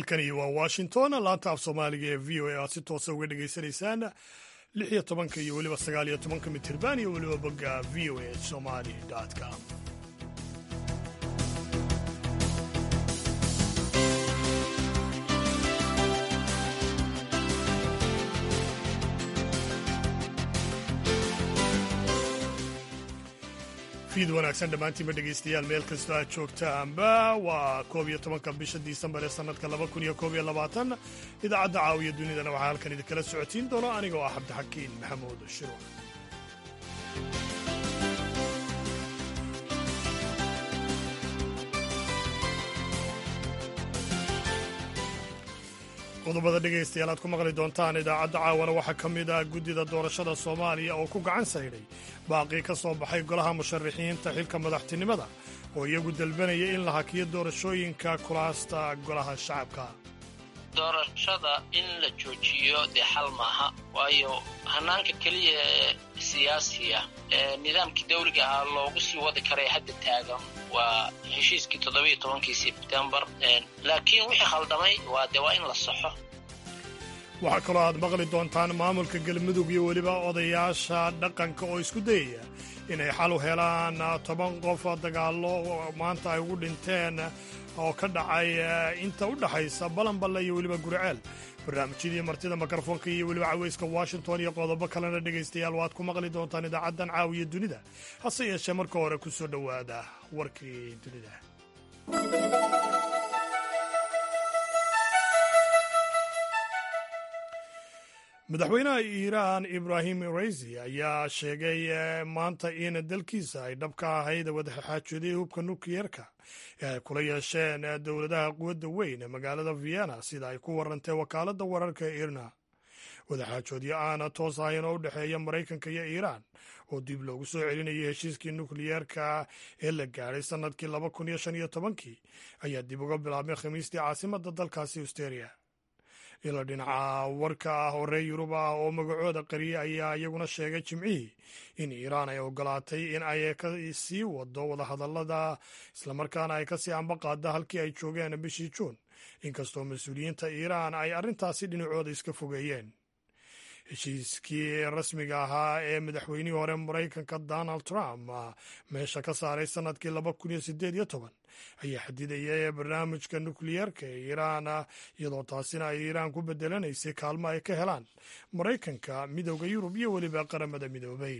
halkani waa washington laanta af soomaaliga ee v o a aad si toosa uga dhegaysanaysaan lix iyo tobanka iyo weliba sagaal iyo tobanka mitirban iyo weliba bogga v o a somali com fiid wanaagsan dhammaantiinba dhegaystayaal meel kastoo aad joogtaanba waa koob iyo tobanka bisha disembar ee sannadka laba kun iyo koob iyo labaatan idaacadda caawiya dunidana waxaa halkan idinkala socotiin doona anigoo ah cabdixakiin maxamuud shiro qodobada dhegaystayaal aad ku maqli doontaan idaacadda caawana waxaa ka mid ah guddida doorashada soomaaliya oo ku gacan saydhay baaqii ka soo baxay golaha musharaxiinta xilka madaxtinimada oo iyagu dalbanaya in la hakiyo doorashooyinka kulaasta golaha shacabka doorashada in la joojiyo dee xal maaha waayo hanaanka keliya ee siyaasiya ee nidaamkii dawliga ahaa loogu sii wadi karay hadda taagan waa heshiiskii toddobiiyo tobankii sebtembar laakiin wixii khaldamay waa dee waa in la saxo waxaa kaloo aad maqli doontaan maamulka galmudug iyo weliba odayaasha dhaqanka oo isku dayaya inay xal u helaan toban qof dagaallo maanta ay ugu dhinteen oo ka dhacay inta u dhaxaysa balanballe iyo weliba guriceel barnaamijyadii martida mikrofoonka iyo weliba caweyska washington iyo qodobo kalena dhegaystayaal waad ku maqli doontaan idaacaddan caawiya dunida hase yeeshee marka hore ku soo dhowaada warkii dunida madaxweynaha iiraan ibrahim raisi ayaa sheegay maanta in dalkiisa ay dhab ka ahayd wadaxaajoodiyey hubka nukliyeerka ee ay kula yeesheen dowladaha quwadda weyn ee magaalada vienna sida ay ku warantay wakaaladda wararka ee irna wadaxaajoodyo aana toos ahayn oo u dhexeeya maraykanka iyo iiraan oo dib loogu soo celinayay heshiiskii nukliyeerka ee la gaadhay sannadkii laba kun iyo shan iyo tobankii ayaa dib uga bilaabmay khamiistii caasimadda dalkaasi austeria ila dhinaca warka ah oo reer yurub ah oo magacooda qariyay ayaa iyaguna sheegay jimcihii in iiraan ay ogolaatay in ay ka sii wado wadahadallada islamarkaana ay kasii ambaqaada halkii ay joogeen bishii juun inkastoo mas-uuliyiinta iiraan ay arrintaasi dhinacooda iska fogeeyeen heshiiskii rasmiga ahaa ee madaxweynihii hore maraykanka donald trump meesha ka saaray sannadkii laba kun iyo sideed iyo toban ayaa xadidaya barnaamijka nukliyeerka ee iiraan iyadoo taasina ay iiraan ku bedelanaysay kaalmo ay ka helaan maraykanka midooda yurub iyo weliba qaramada midoobay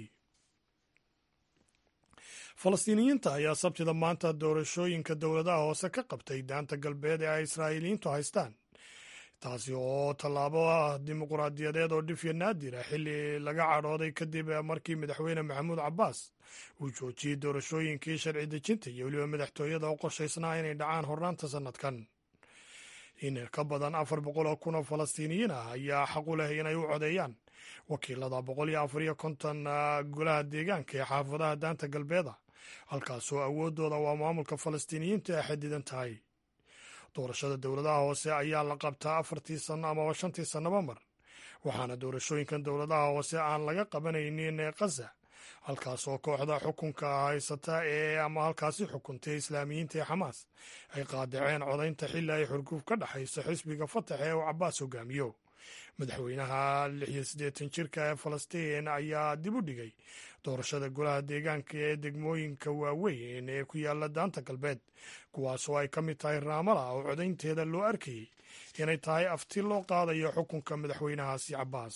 falastiiniyiinta ayaa sabtida maanta doorashooyinka dowladaha hoose ka qabtay daanta galbeed ee ay israa'iiliyiintu haystaan taasi oo tallaabo ah dimuquraadiyadeed oo dhifya naadir ah xilli laga cadhooday kadib markii madaxweyne maxamuud cabbaas uu joojiyey doorashooyinkii sharci dejinta iyo weliba madaxtooyada oo qorshaysnaa inay dhacaan hornaanta sannadkan in ka badan afar boqol oo kun oo falastiiniyiin ah ayaa xaq u leh inay u codeeyaan wakiilada boqol iyo afar iyo konton golaha deegaanka ee xaafadaha daanta galbeeda halkaasoo awooddooda waa maamulka falastiiniyiinta ay xadidan tahay doorashada dowladaha hoose ayaa la qabtaa afartii sanno amaba shantii sannaba mar waxaana doorashooyinkan dowladaha hoose aan laga qabanaynin khaza halkaas oo kooxda xukunka haysata ee ama halkaasi xukuntay islaamiyiinta ee xamaas ay qaadaceen codaynta xilli ay xurguf ka dhexayso xisbiga fatax ee uu cabbaas hogaamiyo madaxweynaha lix iyo siddeetan jirka ee falastiin ayaa dib u dhigay doorashada golaha deegaanka ee degmooyinka waaweyn ee ku yaala daanta galbeed kuwaasoo ay ka mid tahay raamala oo codaynteeda loo arkayey inay tahay afti loo qaadayo xukunka madaxweynahaasi cabbaas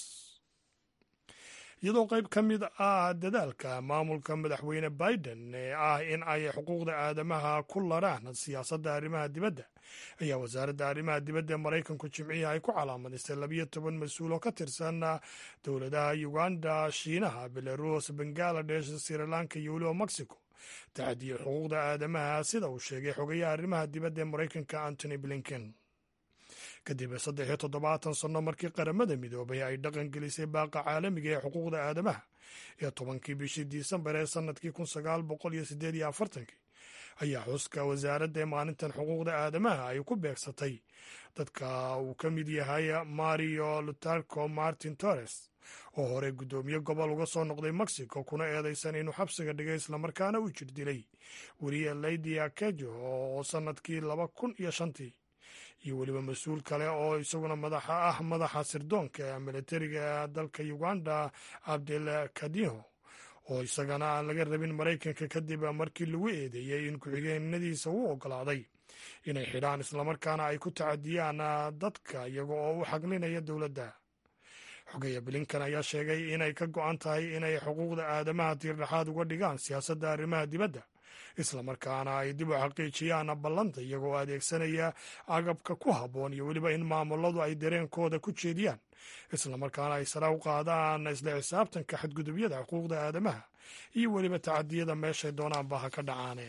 iyadoo qayb ka mid ah dadaalka maamulka madaxweyne biden ee ah in ay xuquuqda aadamaha ku laraan siyaasadda arrimaha dibadda ayaa wasaaradda arrimaha dibadda ee maraykanku jimcihii ay ku calaamadistay labiyo toban mas-uul oo ka tirsan dowladaha uganda shiinaha belarus bangaladesh srilanka iyo weliba mexico tacadiya xuquuqda aadamaha sida uu sheegay xogayaha arrimaha dibadda ee maraykanka antony blinken kadib saddex iyo toddobaatan sanno markii qaramada midoobay ay dhaqan gelisay baaqa caalamiga ee xuquuqda aadamaha ee tobankii bishii disembar ee sannadkii kun sagaal boqol iyo sideed iyo afartankii ayaa xuska wasaaradda ee maalintan xuquuqda aadamaha ay ku beegsatay dadka uu ka mid yahay mario lutarco martin torres oo hore guddoomiye gobol uga soo noqday mexico kuna eedaysan inuu xabsiga dhigay islamarkaana u jir dilay weriye leydia kejo oo sannadkii laba kun iyo shantii iyo weliba mas-uul kale oo isaguna madaxa ah madaxa sirdoonka militariga dalka uganda abdel kadiho oo isagana aan laga rabin maraykanka kadib markii lagu eedeeyey in ku-xigeenadiisa uu ogolaaday inay xidhaan islamarkaana ay ku tacadiyaan dadka iyaga oo u xaglinaya dowladda xogeya blinkan ayaa sheegay inay ka go-an tahay inay xuquuqda aadamaha tiirdhexaad uga dhigaan siyaasadda arrimaha dibadda islamarkaana ay dib u xaqiijiyaan ballanta iyagoo adeegsanaya agabka ku habboon iyo weliba in maamuladu ay dareenkooda ku jeediyaan islamarkaana ay sare u qaadaan isla xisaabtanka xadgudubyada xuquuqda aadamaha iyo weliba tacadiyada meeshay doonaanba ha ka dhacaane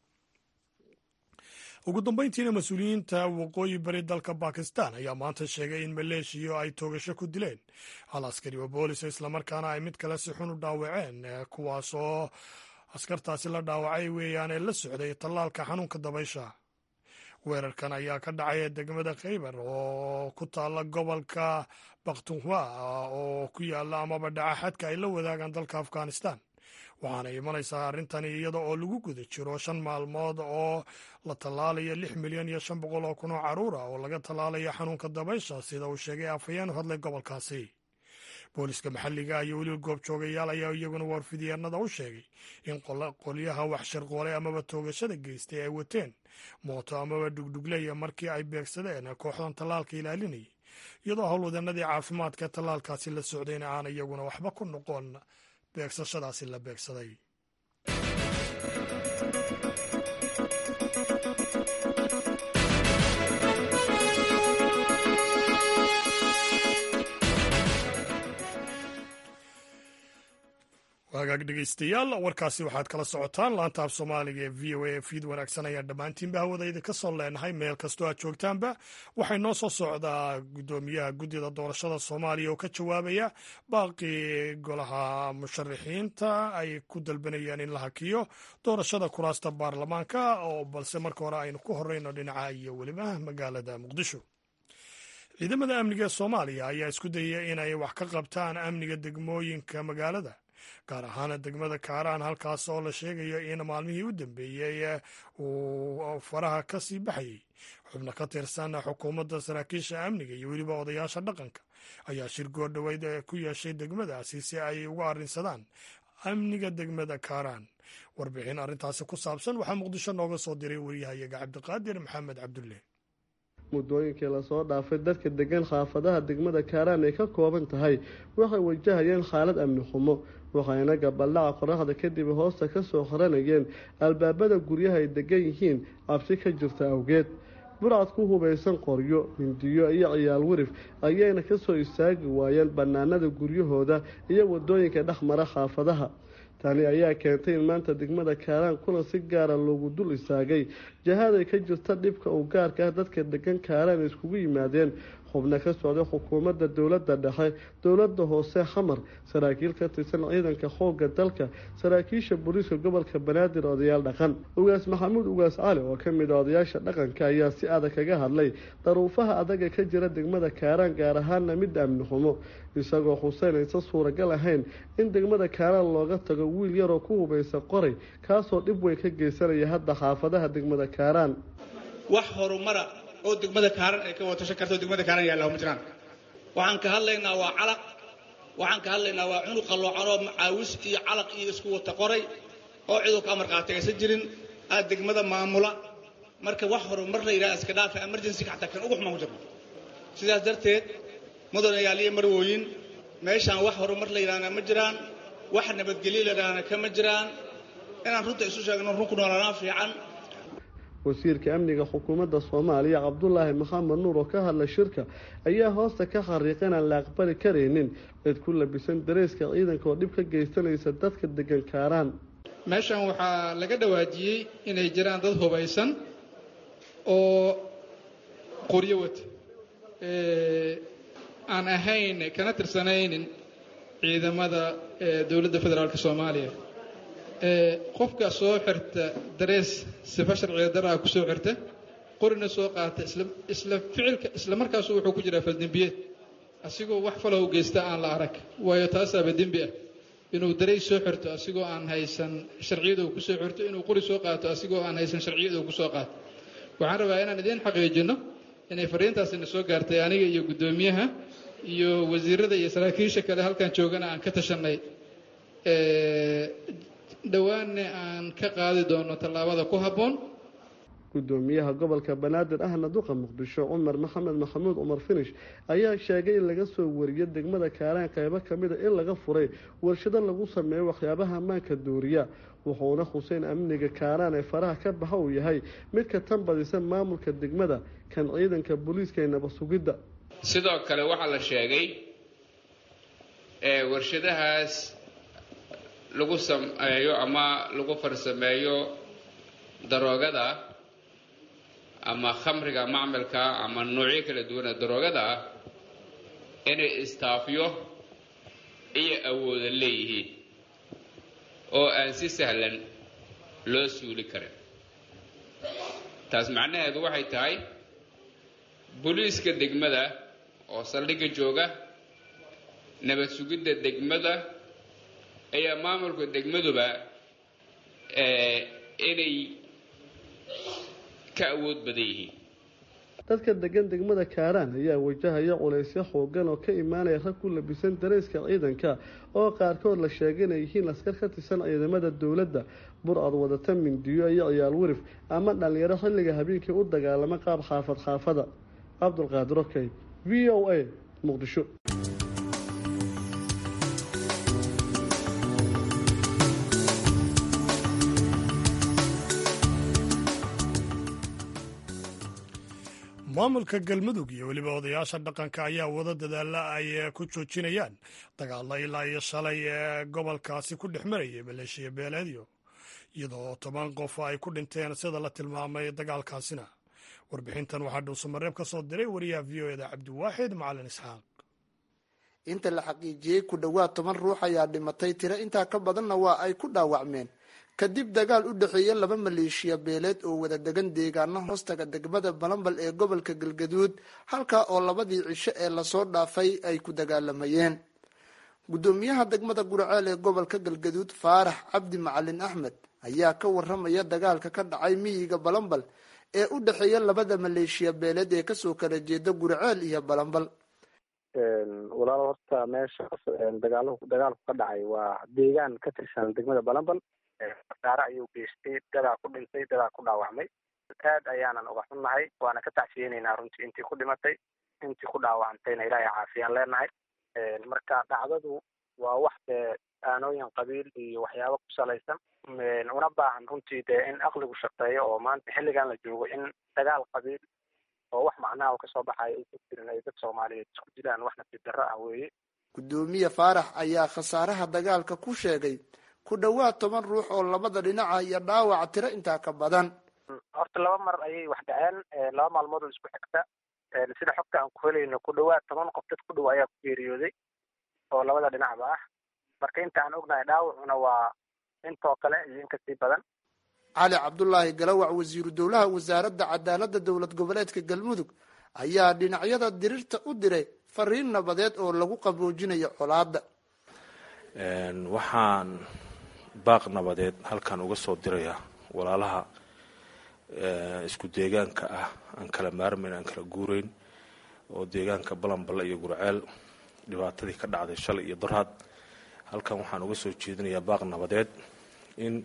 ugu dambeyntiina mas-uuliyiinta waqooyi bari dalka bakistan ayaa maanta sheegay in maleeshiya ay toogasho ku dileen hal askari oo boolisa islamarkaana ay mid kale si xun u dhaawaceen kuwaasoo askartaasi la dhaawacay weeyaanee la socday tallaalka xanuunka dabaysha weerarkan ayaa ka dhacay degmada khaybar oo ku taalla gobolka bakhtunhwa oo ku yaalla amaba dhaca xadka ay la wadaagaan dalka afghanistan waxaana imanaysaa arrintani iyada oo lagu guda jiro shan maalmood oo la tallaalayo lix milyan iyo shan boqol oo kun oo carruur ah oo laga tallaalayo xanuunka dabaysha sida uu sheegay afhayeen u hadlay gobolkaasi booliska maxalliga iyo weliba goobjoogayaal ayaa iyaguna warfidyaanada u sheegay in qolyaha wax shirqoolay amaba toogashada geystay ay wateen mooto amaba dhugdhugleya markii ay beegsadeen kooxdan tallaalka ilaalinayay iyadoo howlwadanadii caafimaadka tallaalkaasi la socdayna aan iyaguna waxba ku noqon beegsashadaasi la beegsaday wagaag dhegeystayaal warkaasi waxaad kala socotaan laanta af soomaaliga ee v o a fiid wanaagsan ayaan dhammaantiinba hawadayda ka soo leenahay meel kastoo aad joogtaanba waxay noo soo socdaa guddoomiyaha guddida doorashada soomaaliya oo ka jawaabaya baaqii golaha musharaxiinta ay ku dalbanayaan in la hakiyo doorashada kuraasta baarlamaanka oo balse marka hore aynu ku horeyno dhinaca iyo weliba magaalada muqdisho ciidamada amniga ee soomaaliya ayaa isku dayaya inay wax ka qabtaan amniga degmooyinka magaalada gaar ahaan degmada kaaraan halkaas oo la sheegayo in maalmihii u dambeeyey uu faraha ka sii baxayey xubno ka tirsan xukuumadda saraakiisha amniga iyo weliba odayaasha dhaqanka ayaa shir goordhoweyd ku yeeshay degmadaasi si ay uga arrinsadaan amniga degmada kaaraan warbixin arrintaasi ku saabsan waxaa muqdisho nooga soo diray wariyahayaga cabdiqaadir maxamed cabdulle muddooyinkii lasoo dhaafay dadka degan xaafadaha degmada kaaraan ay ka kooban tahay waxay wajahayeen xaalad amni xumo waxayna gabaldhaca qoraxda kadib hoosta ka soo qaranayeen albaabada guryaha ay degan yihiin cabsi ka jirta awgeed burcad ku hubaysan qoryo mindiyo iyo ciyaal wirif ayayna ka soo istaagi waayeen bannaanada guryahooda iyo waddooyinka dhex mara xaafadaha tani ayaa keentay in maanta degmada kaaraan kulan si gaara loogu dul istaagay jahaday ka jirta dhibka uu gaarka ah dadka degan kaaraan iskugu yimaadeen xubno ka socday xukuumadda dowladda dhexe dowladda hoose xamar saraakiil ka tirsan ciidanka xoogga dalka saraakiisha booliiska gobolka banaadir odayaal dhaqan ugaas maxamuud ugaas cali oo ka mid a odayaasha dhaqanka ayaa si adag kaga hadlay daruufaha adaga ka jira degmada kaaraan gaar ahaana mid amni xumo isagoo xuseyn aysan suuragal ahayn in degmada kaaraan looga tago wiil yaroo ku hubaysa qoray kaasoo dhib weyn ka geysanaya hadda xaafadaha degmada kaaraan wax horumara oo degmada kaaran ay ka watashan karto degmada kaaran yaalla ma jiraan waxaan ka hadlaynaa waa calaq waxaan ka hadlaynaa waa cunug qalloocanoo macaawis iyo calaq iyo isku wata qoray oo ciduu ka amar qaatay aysan jirin aad degmada maamula marka wax horumar la yidhaha iska dhaafa emergency xataa kan ugu xumaan ku jirno sidaas darteed mudanayaal iyo marwooyin meeshaan wax horumar la yidhahna ma jiraan wax nabadgelyo la yidhahna kama jiraan inaan runta isu sheegno run ku noolanaa fiican wasiirka amniga xukuumadda soomaaliya cabdulaahi maxamed nuur oo ka hadla shirka ayaa hoosta ka xariiqa inaan la aqbali karaynin cid ku labisan dareyska ciidanka oo dhib ka geysanaysa dadka degan kaaraan meeshan waxaa laga dhawaajiyey inay jiraan dad hubaysan oo qoryo wata aan ahayn kana tirsanaynin ciidamada dowladda federaalk soomaaliya qofka soo xirta darees sifa sharciga daraa ku soo xirta qorina soo qaata isla ficilka isla markaasu wuxuu ku jiraa faldembiyeed asigoo wax falow geysta aan la arag waayo taasaaba dembi ah inuu dareys soo xirto asigoo aan haysan sharciyada uu kusoo xirto inuu qori soo qaato asigoo aan haysan sharciyada uu kusoo qaato waxaan rabaa inaan idiin xaqiijinno inay fariintaasina soo gaartay aniga iyo guddoomiyaha iyo wasiirada iyo saraakiisha kale halkan joogana aan ka tashanay dhowaanna aan ka qaadi doono tallaabada ku habboon gudoomiyaha gobolka banaadir ahna duqa muqdisho cumar maxamed maxamuud cumar finish ayaa sheegay in laga soo wariyo degmada kaaraan qeybo kamida in laga furay warshado lagu sameeyo waxyaabaha ammaanka duuriya wuxuuna xuseen amniga kaaraan ee faraha ka baxa uu yahay mid ka tan badisa maamulka degmada kan ciidanka booliiska ee nabad sugidda sidoo kale waxaa la sheegay warshadahaas lagu sameeyo ama lagu farsameeyo daroogada ama khamriga macmalka ama noocyo kala duwana daroogada ah inay istaafyo iyo awooda leeyihiin oo aan si sahlan loo suuli karin taas macnaheedu waxay tahay booliiska degmada oo saldhigga jooga nabad sugidda degmada ayaa maamulka degmaduba inay ka awood badan yihiin dadka degan degmada kaaraan ayaa wajahaya culaysyo xoogan oo ka imaanaya rag ku labisan darayska ciidanka oo qaarkood la sheegay inay yihiin askar ka tirsan ciidamada dowladda bur-ad wadata mindiyo iyo ciyaal werif ama dhalinyaro xilliga habeenkii u dagaalama qaab xaafad xaafada cabdulqaadir okey v o a muqdisho maamulka galmudug iyo weliba odayaasha dhaqanka ayaa wada dadaalla ay ku joojinayaan dagaalla ilaa iyo shalay ee gobolkaasi ku dhex marayay maleeshiya beeleedyo iyadoo toban qof ay ku dhinteen sida la tilmaamay dagaalkaasina warbixintan waxaa dhuusamareeb ka soo diray wariyaha v o eda cabdiwaaxid macalin isxaaq inta la xaqiijiyey ku dhowaad toban ruux ayaa dhimatay tiro intaa ka badanna waa ay ku dhaawacmeen kadib dagaal u dhexeeya laba maleeshiya beeleed oo wada degan deegaano hoostaga degmada balambal ee gobolka galgaduud halkaa oo labadii cisho ee lasoo dhaafay ay ku dagaalamayeen guddoomiyaha degmada guraceel ee gobolka galgaduud faarax cabdi macalin axmed ayaa ka waramaya dagaalka ka dhacay miyiga balambal ee u dhexeeya labada maleeshiya beeleed ee kasoo kala jeeda guraceel iyo balambal walaal horta meesha dagaal dagaalku ka dhacay waa deegaan ka tirsan degmada balambal khasaare ayuu geystay dadaa ku dhintay dadaa ku dhaawacmay aad ayaanan uga xunnahay waana ka tacsiyeynaynaa runtii intii ku dhimatay intii ku dhaawacantayna ilaahay caafiyaan leenahay marka dhacdadu waa wax dee aanooyin qabiil iyo waxyaabo ku salaysan una baahan runtii dee in aqligu shaqeeyo oo maanta xilligan la joogo in dagaal qabiil oo wax macnaha kasoo baxaya ay ku jirin ay dad soomaaliyeed isku dilaan wax nasiib darro ah weeye guddoomiye faarax ayaa khasaaraha dagaalka ku sheegay ku dhowaad toban ruux oo labada dhinaca iyo dhaawac tiro intaa ka badan horta laba mar ayay wax dhaceen laba maalmood oo isku xigta sida xogta aan ku helayno ku dhowaad toban qof dad ku dhow ayaa ku geeriyooday oo labada dhinacba ah marka inta aan ognahay dhaawacuna waa intoo kale iyo in kasii badan cali cabdulaahi galawac wasiiru dowlaha wasaaradda cadaaladda dowlad goboleedka galmudug ayaa dhinacyada dirirta u diray fariin nabadeed oo lagu qaboojinayo colaadda waxaan baaq nabadeed halkan uga soo dirayaa walaalaha isku deegaanka ah aan kala maarmayn aan kala guurayn oo deegaanka balanballa iyo gurceel dhibaatadii ka dhacday shalay iyo darhaad halkan waxaan uga soo jeedinayaa baaq nabadeed in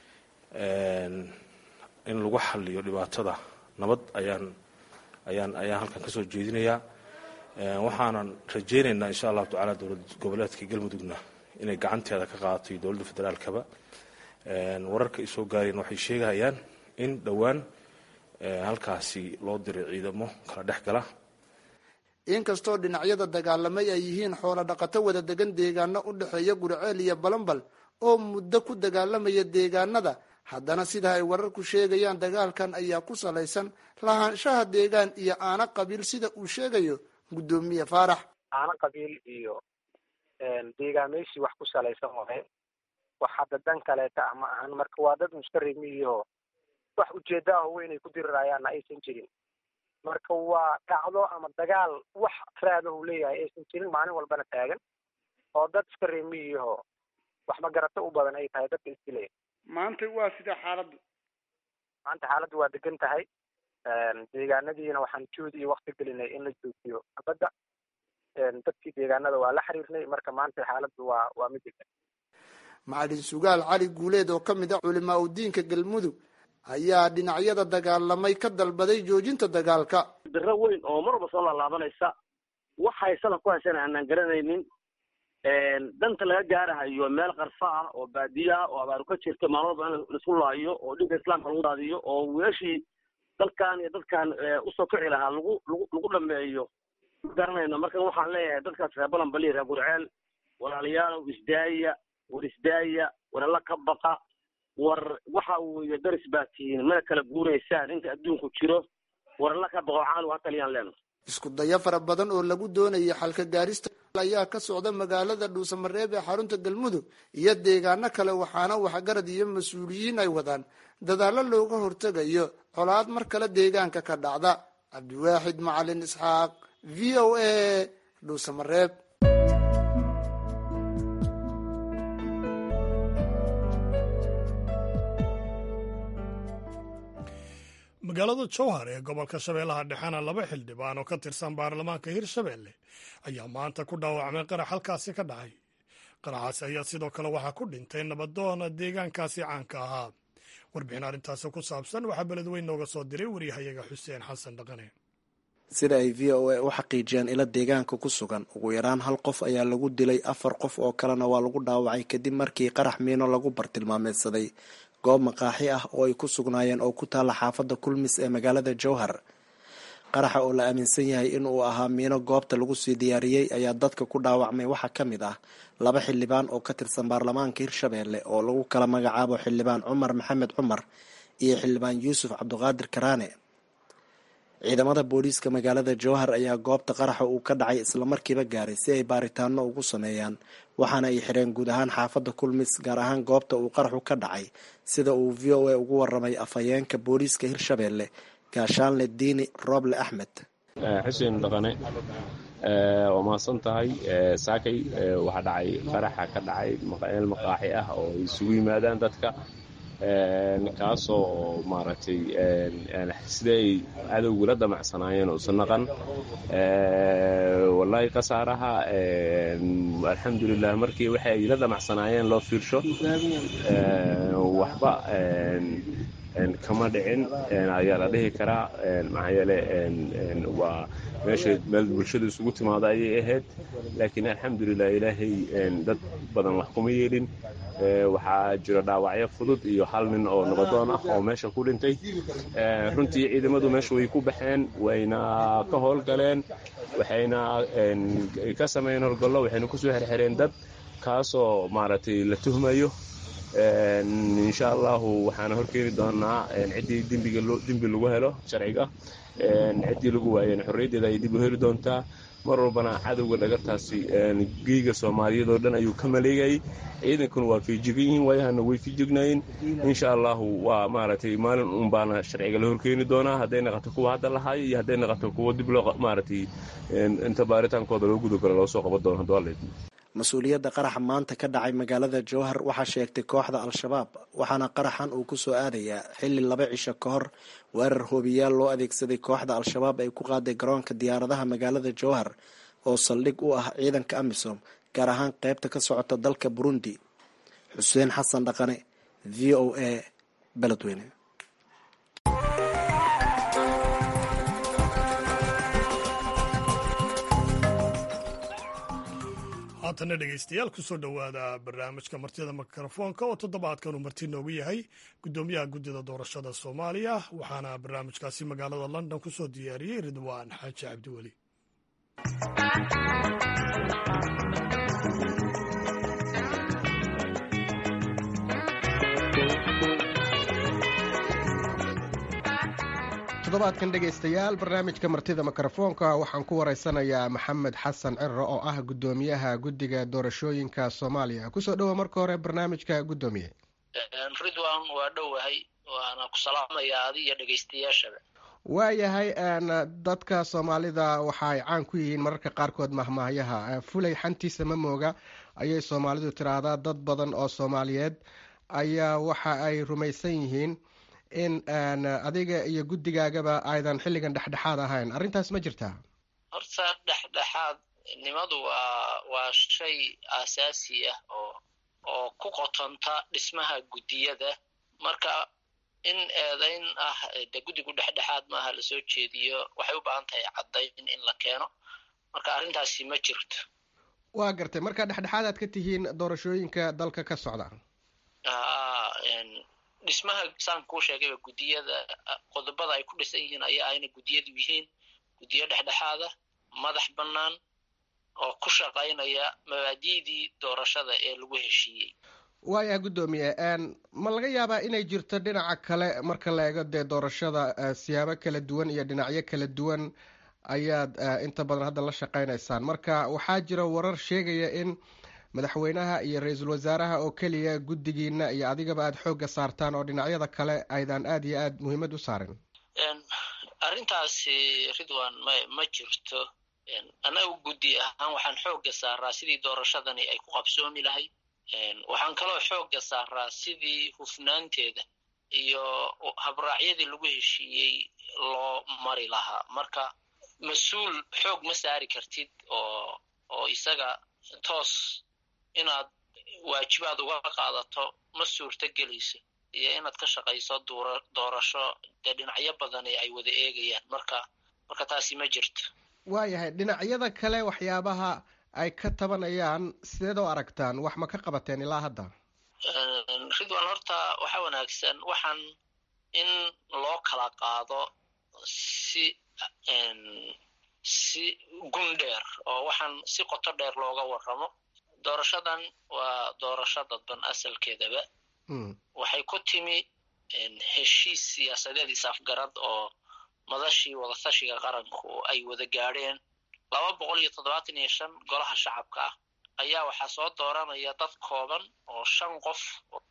in lagu xaliyo dhibaatada nabad ayaan ayaan ayaan halkan kasoo jeedinayaa waxaanan rajaynaynaa insha allahu tacala dowlad goboleedka galmudugna inay gacanteeda ka qaadato iyo dowladda federaalkaba wararka ay soo gaareen waxay sheegayaan in dhowaan halkaasi loo diray ciidamo kala dhex gala inkastoo dhinacyada dagaalamay ay yihiin xoolo dhaqato wada degan deegaano u dhexeeya gurceel iyo balambal oo muddo ku dagaalamaya deegaanada haddana sida ay wararku sheegayaan dagaalkan ayaa ku salaysan lahaanshaha deegaan iyo aana qabiil sida uu sheegayo guddoomiye faarax aana qabiil iyo deegaameysi wax ku salaysan waay wax hadda dan kaleeta ah ma ahan marka waa dad muskarimiiho wax ujeeda ah weynay ku dirirayaanna aysan jirin marka waa dhacdo ama dagaal wax raadahu leeyahay aysan jirin maalin walbana taagan oo dad iska reemiyiho wax magarato u badan ay tahay dadka isdilaya maanta waa sida xaaladdu maanta xaaladdu waa degan tahay deegaanadiina waxaan juhdi iyo wakti gelinay in la joojiyo xabadda dadkii deegaanada waa la xiriirnay marka maanta xaaladdu waa waa mid degan macalin sugaal cali guuleed oo ka mid ah culimaa udiinka galmudug ayaa dhinacyada dagaalamay ka dalbaday joojinta dagaalka diro weyn oo mar walba soo laalaabanaysa waxay salaf ku haysana aanaan garanaynin danta laga gaarahayo meel qarfa ah oo baadiye ah oo abaaru ka jirta maalin walba in laisku laayo oo dhinka islaamka lagu daadiyo oo wiilashii dalkan iyo dadkan usoo kici lahaa lagu lagu lagu dhameeyo ma garanayno marka waxaan leeyahay dadkaas reer balanbali reer gurceel walaalayaalow isdaaya war isdaaya war alla ka baqa war waxa weeye daris baa tihiin mana kala guuraysaan inta adduunku jiro war alla ka baqo caanugu ha taliyaan leena isku dayo fara badan oo lagu doonayay xalka gaarista ayaa ka socda magaalada dhuusamareeb ee xarunta galmudug iyo deegaano kale waxaana waxgarad iyo mas-uuliyiin ay wadaan dadaallo looga hortegayo colaad mar kale deegaanka ka dhacda cabdiwaaxid macalin isxaaq v o a dhuusamareeb magaalada jowhar ee gobolka shabeellaha dhexena laba xildhibaan oo ka tirsan baarlamaanka hirshabeelle ayaa maanta ku dhaawacmay qarax halkaasi ka dhacay qaraxaasi ayaa sidoo kale waxaa ku dhintay nabadoona deegaankaasi caanka ahaa warbixin arrintaasi ku saabsan waxaa beledweyn nooga soo diray waryahayaga xuseen xasan dhaqane sida ay v o a u xaqiijiyeen ilo deegaanka ku sugan ugu yaraan hal qof ayaa lagu dilay afar qof oo kalena waa lagu dhaawacay kadib markii qarax miino lagu bartilmaameedsaday goob maqaaxi ah oo ay ku sugnaayeen oo ku taalla xaafadda kulmis ee magaalada jowhar qaraxa oo la aaminsan yahay in uu ahaa miino goobta lagu sii diyaariyey ayaa dadka ku dhaawacmay waxaa ka mid ah laba xildhibaan oo ka tirsan baarlamaanka hirshabeelle oo lagu kala magacaabo xildhibaan cumar maxamed cumar iyo xildhibaan yuusuf cabdiqaadir karaane ciidamada booliiska magaalada jowhar ayaa goobta qaraxa uu ka dhacay islamarkiiba gaaray si ay baaritaano ugu sameeyaan waxaana ay xireen guud ahaan xaafadda kulmis gaar ahaan goobta uu qaraxu ka dhacay sida uu v o a ugu waramay afhayeenka booliiska hirshabeelle gaashaanle diini rooble axmed xuseen dhaqane waa mahadsan tahay saakay waxaa dhacay qaraxa ka dhacay meel maqaaxi ah oo ay isugu yimaadaan dadka kaasoo maaragtay sida ay cadowgu la damacsanaayeen usa naqan wallaahi khasaaraha alxamdulilah markii waxa ay la damacsanaayeen loo fiirsho waxba kama dhicin ayaa la dhihi karaa maxaa yeele waa meesha meel bulshada isugu timaada ayay ahayd laakiin alxamdulilah ilaahay dad badan wax kuma yeelin waxaa jira dhaawacyo fudud iyo hal nin oo nabadoon ah oo meesha ku dhintay runtii ciidamadu meesha way ku baxeen wayna ka howlgaleen waxayna ka sameeyeen howlgallo waxayna kusoo xerxereen dad kaasoo maaragtay la tuhmayo insha allahu waxaana horkeeni doonaa ciddii dembi lagu helo sharciga ciddii lagu waayeen xorriyaddeeda ayay dib u heli doontaa mar walbana cadowga dhagartaasi geyga soomaaliyeed oo dhan ayuu ka maleegayay ciidankuna waa fiijigan yihiin waayahana way fiijignaayeen insha allahu waa maaragtay maalin un baana sharciga la horkeeni doonaa hadday naqato kuwa hadda lahaayo iyo hadday naqato kuwa dib loo maaragtay inta baaritaankooda loo gudagalo loo soo qaban doono hadduu alla mas-uuliyadda qaraxa maanta ka dhacay magaalada jowhar waxaa sheegtay kooxda al-shabaab waxaana qaraxan uu ku soo aadayaa xilli laba cisho ka hor weerar hoobiyaal loo adeegsaday kooxda al-shabaab ay ku qaaday garoonka diyaaradaha magaalada jowhar oo saldhig u ah ciidanka amisom gaar ahaan qeybta ka socota dalka burundi xuseen xasan dhaqane v o a beledweyne haatana dhegaystayaal kusoo dhowaada barnaamijka martida mikrofoonka oo toddobaadkan uu marti noogu yahay guddoomiyaha guddida doorashada soomaaliya waxaana barnaamijkaasi magaalada london kusoo diyaariyey ridwaan xaaji cabdiweli toddobaadkan dhegaystayaal barnaamijka martida mikrofoonka waxaan ku waraysanayaa maxamed xasan ciro oo ah guddoomiyaha guddiga doorashooyinka soomaaliya kusoo dhowa marka hore barnaamijka guddoomiye ridwan waa dhowahay waana ku salaamayaa adi iyo dhegaystayaashaba waayahay dadka soomaalida waxa ay caan ku yihiin mararka qaarkood mahmaahyaha fulay xantiisa ma mooga ayay soomaalidu tiraahdaa dad badan oo soomaaliyeed ayaa waxa ay rumaysan yihiin in adiga iyo guddigaagaba aydan xilligan dhexdhexaad ahayn arrintaas ma jirtaa horta dhexdhexaadnimadu waa waa shay aasaasi ah oo oo ku qotonta dhismaha guddiyada marka in eedayn ah de guddigu dhexdhexaad maaha lasoo jeediyo waxay u baahan tahay caddayn in la keeno marka arrintaasi ma jirto waa gartay marka dhexdhexaadaad ka tihiin doorashooyinka dalka ka socda dhismaha saan kuu sheegayba guddiyada qodobada ay ku dhisan yihiin ayaa ayna guddiyadu yihiin guddiyo dhexdhexaada madax bannaan oo ku shaqaynaya mabaadi'dii doorashada ee lagu heshiiyey waayaha guddoomiye ma laga yaabaa inay jirto dhinaca kale marka la eego dee doorashada siyaabo kala duwan iyo dhinacyo kala duwan ayaad inta badan hadda la shaqaynaysaan marka waxaa jira warar sheegaya in madaxweynaha iyo ra-iisul wasaaraha oo keliya guddigiina iyo adigaba aada xoogga saartaan oo dhinacyada kale aydan aada iyo aada muhiimad u saarin arrintaasi ridwan ma ma jirto annaga guddi ahaan waxaan xoogga saaraa sidii doorashadani ay ku qabsoomi lahayd waxaan kaloo xoogga saaraa sidii hufnaanteeda iyo habraacyadii lagu heshiiyey loo mari lahaa marka mas-uul xoog ma saari kartid oo oo isaga toos inaad waajibaad uga qaadato ma suurto gelayso iyo inaad ka shaqayso duura doorasho dee dhinacyo badani ay wada eegayaan marka marka taasi ma jirto waayahay dhinacyada kale waxyaabaha ay ka tabanayaan sideed oo aragtaan wax ma ka qabateen ilaa hadda ridwan horta waxaa wanaagsan waxaan in loo kala qaado si si gun dheer oo waxaan si qoto dheer looga warramo doorashadan waa doorasho dadban asalkeedaba waxay ku timi heshiis siyaasadeed isafgarad oo madashii wadatashiga qaranku ay wada gaadheen laba boqol iyo toddobaatan iyo shan golaha shacabka ah ayaa waxaa soo dooranaya dad kooban oo shan qof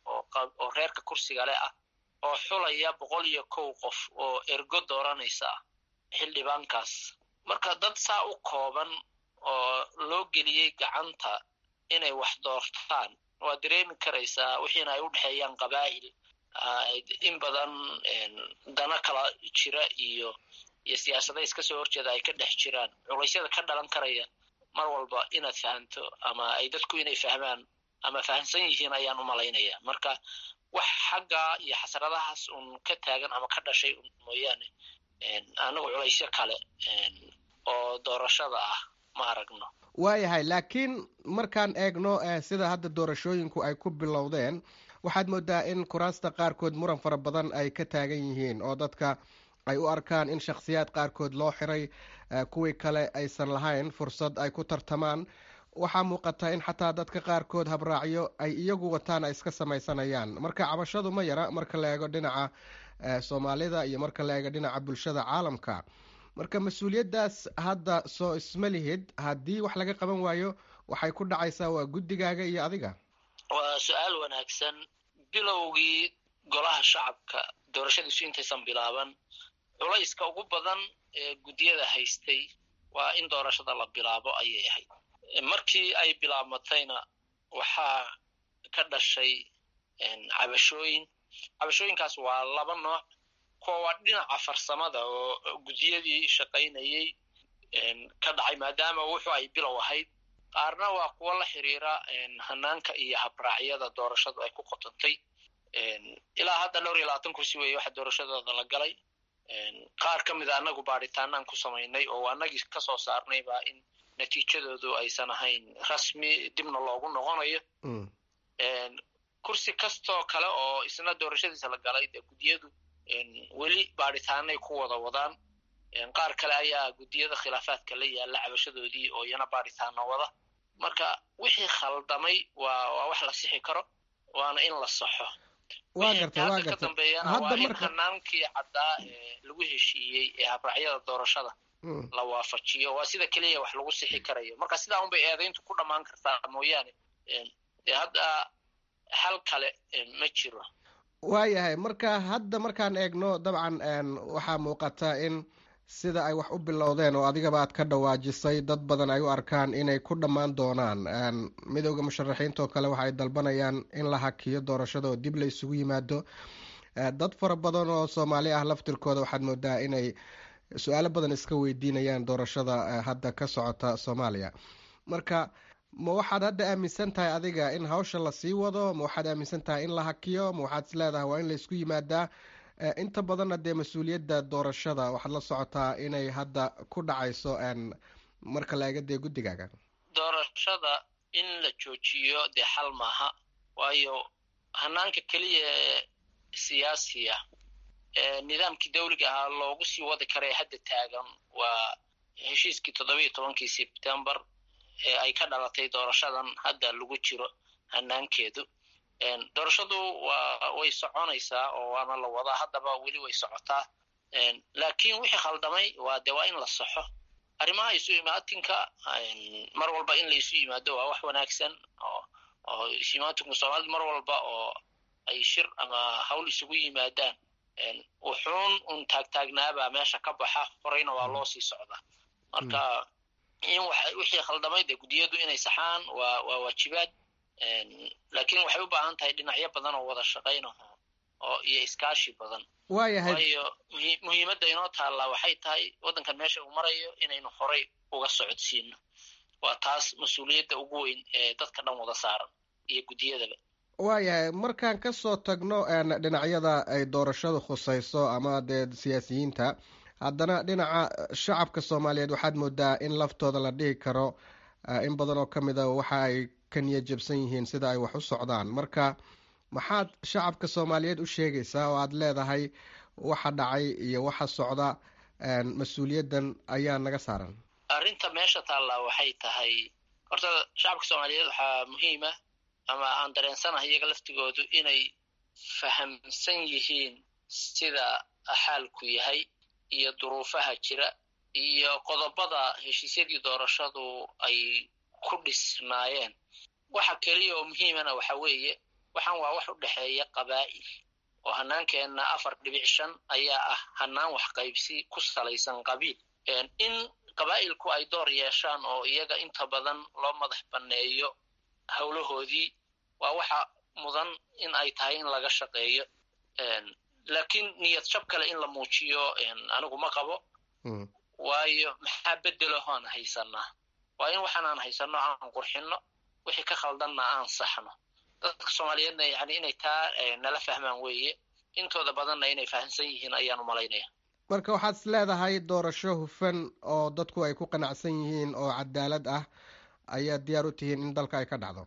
oo reerka kursiga leh ah oo xulaya boqol iyo kow qof oo ergo dooranaysa ah xildhibaankaas marka dad saa u kooban oo loo geliyey gacanta inay wax doortaan waad dareemi karaysaa wixiina ay u dhexeeyaan qabaa'il in badan dana kala jira iyo iyo siyaasada iska soo horjeeda ay ka dhex jiraan culaysyada ka dhalan karaya mar walba inaad fahamto ama ay dadku inay fahmaan ama fahamsan yihiin ayaan u malaynaya marka wax xagga iyo xasradahaas un ka taagan ama ka dhashay mooyaane anigu culaysyo kale oo doorashada ah ma aragno waayahay laakiin markaan eegno sida hadda doorashooyinku ay ku bilowdeen waxaad moodaa in kuraasta qaarkood muran fara badan ay ka taagan yihiin oo dadka ay u arkaan in shakhsiyaad qaarkood loo xiray kuwii kale aysan lahayn fursad ay ku tartamaan waxaa muuqata in xataa dadka qaarkood habraacyo ay iyagu wataan ay iska samaysanayaan marka cabashadu ma yara marka la eego dhinaca soomaalida iyo marka la eego dhinaca bulshada caalamka marka mas-uuliyaddaas hadda soo isma lihid haddii wax laga qaban waayo waxay ku dhacaysaa waa guddigaaga iyo adiga waa su-aal wanaagsan bilowgii golaha shacabka doorashadiisu intaysan bilaaban culayska ugu badan ee guddiyada haystay waa in doorashada la bilaabo ayay ahayd markii ay bilaabmatayna waxaa ka dhashay cabashooyin cabashooyinkaas waa laba nooc kuwa waa dhinaca farsamada oo guddiyadii shaqaynayey ka dhacay maadaama wuxuu ay bilow ahayd qaarna waa kuwo la xiriira hanaanka iyo habraacyada doorashadu ay ku qotantay ilaa hadda dhowr iyo labaatan kursi weeye waxa doorashadooda la galay qaar ka mid a anagu baadhitaanaan ku samaynay oo anagii kasoo saarnay baa in natiijadoodu aysan ahayn rasmi dibna loogu noqonayo kursi kastoo kale oo isna doorashadiisa la galay dee guddiyadu weli baadhitaanay ku wada wadaan qaar kale ayaa guddiyada khilaafaadka la yaalla cabashadoodii oo iyana baadhitaano wada marka wixii khaldamay waa waa wax la sixi karo waana in la saxo waa garta waa hadda ka garta dambeeyana hadda waa in marka hanaankii caddaa ee lagu heshiiyey ee habraacyada doorashada Mm. la waafajiyo waa sida keliya wax lagu sixi karayo marka sidaa unbay eedayntu ku dhammaan kartaa mooyaane dee hadda xal kale eh, ma jiro waayahay marka hadda markaan eegno dabcan een, waxaa muuqata in sida ay wax u bilowdeen oo adigaba aad ka dhawaajisay dad badan ay u arkaan inay ku dhammaan doonaan een, midowda musharaxiinta oo kale waxa ay dalbanayaan in la hakiyo doorashada oo dib la isugu yimaado dad fara badan oo soomaali ah laftirkooda waxaad moodaa inay su-aalo badan iska weydiinayaan doorashada hadda ka socota soomaaliya marka ma waxaad hadda aaminsan tahay adiga in hawsha lasii wado ma waxaad aaminsan tahay in la hakiyo ma waxaad is leedahay waa in laysku yimaadaa inta badanna dee mas-uuliyadda doorashada waxaad la socotaa inay hadda ku dhacayso marka la ega dee guddigaaga doorashada in la joojiyo dee xal maaha waayo hanaanka keliya ee siyaasiya ee nidaamkii dawliga ahaa loogu sii wadi karae hadda taagan waa heshiiskii toddobiiyo tobankii sebtembar ee ay ka dhalatay doorashadan hadda lagu jiro hanaankeedu doorashadu waa way soconaysaa oo waana la wadaa haddaba weli way socotaa laakiin wixii khaldamay waa de waa in la saxo arrimaha isu imaatinka mar walba in la isu yimaado waa wax wanaagsan oo oo isu imaatinku soomaalida mar walba oo ay shir ama hawl isugu yimaadaan wuxuun un taagtaagnaabaa meesha ka baxa horeyna waa loo sii socdaa marka in wixii khaldamay dee guddiyadu inay saxaan waa waa waajibaad laakiin waxay u baahan tahay dhinacyo badan oo wada shaqaynaho oo iyo iskaashi badan waayahay waayo muhiimadda inoo taallaa waxay tahay waddankan meesha uu marayo inaynu horay uga socodsiino waa taas mas-uuliyadda ugu weyn ee dadka dhan wada saaran iyo guddiyadaba waayahay markaan kasoo tagno dhinacyada ay doorashadu khusayso ama dee siyaasiyiinta haddana dhinaca shacabka soomaaliyeed waxaad moodaa in laftooda la dhihi karo in badan oo ka mid a waxa ay ka niya jabsan yihiin sida ay wax u socdaan marka maxaad shacabka soomaaliyeed u sheegaysaa oo aada leedahay waxa dhacay iyo waxa socda mas-uuliyaddan ayaa naga saaran arrinta meesha taallaa waxay tahay horta shacabka soomaaliyeed waxaa muhiima ama aan dareensanahay iyaga laftigoodu inay fahamsan yihiin sida xaalku yahay iyo duruufaha jira iyo qodobada heshiisyadii doorashadu ay ku dhisnaayeen waxa keliya oo muhiimana waxa weeye waxaan waa wax u dhexeeya qabaa'il oo hanaankeenna afar dhibic shan ayaa ah hanaan wax qaybsi ku salaysan qabiil in qabaa'ilku ay door yeeshaan oo iyaga inta badan loo madax banneeyo howlahoodii waa waxa mudan in ay tahay in laga shaqeeyo laakiin niyad jab kale in la muujiyo anigu ma qabo waayo maxaa bedelaho aan haysanaa waa in waxaan aan haysanno aan qurxinno wixii ka khaldanna aan saxno dadka soomaaliyeedna yani inay taa nala fahmaan weeye intooda badanna inay fahamsan yihiin ayaan umalaynaya marka waxaad is leedahay doorasho hufan oo dadku ay ku qanacsan yihiin oo cadaalad ah ayaad diyaar u tihiin in dalka ay ka dhacdo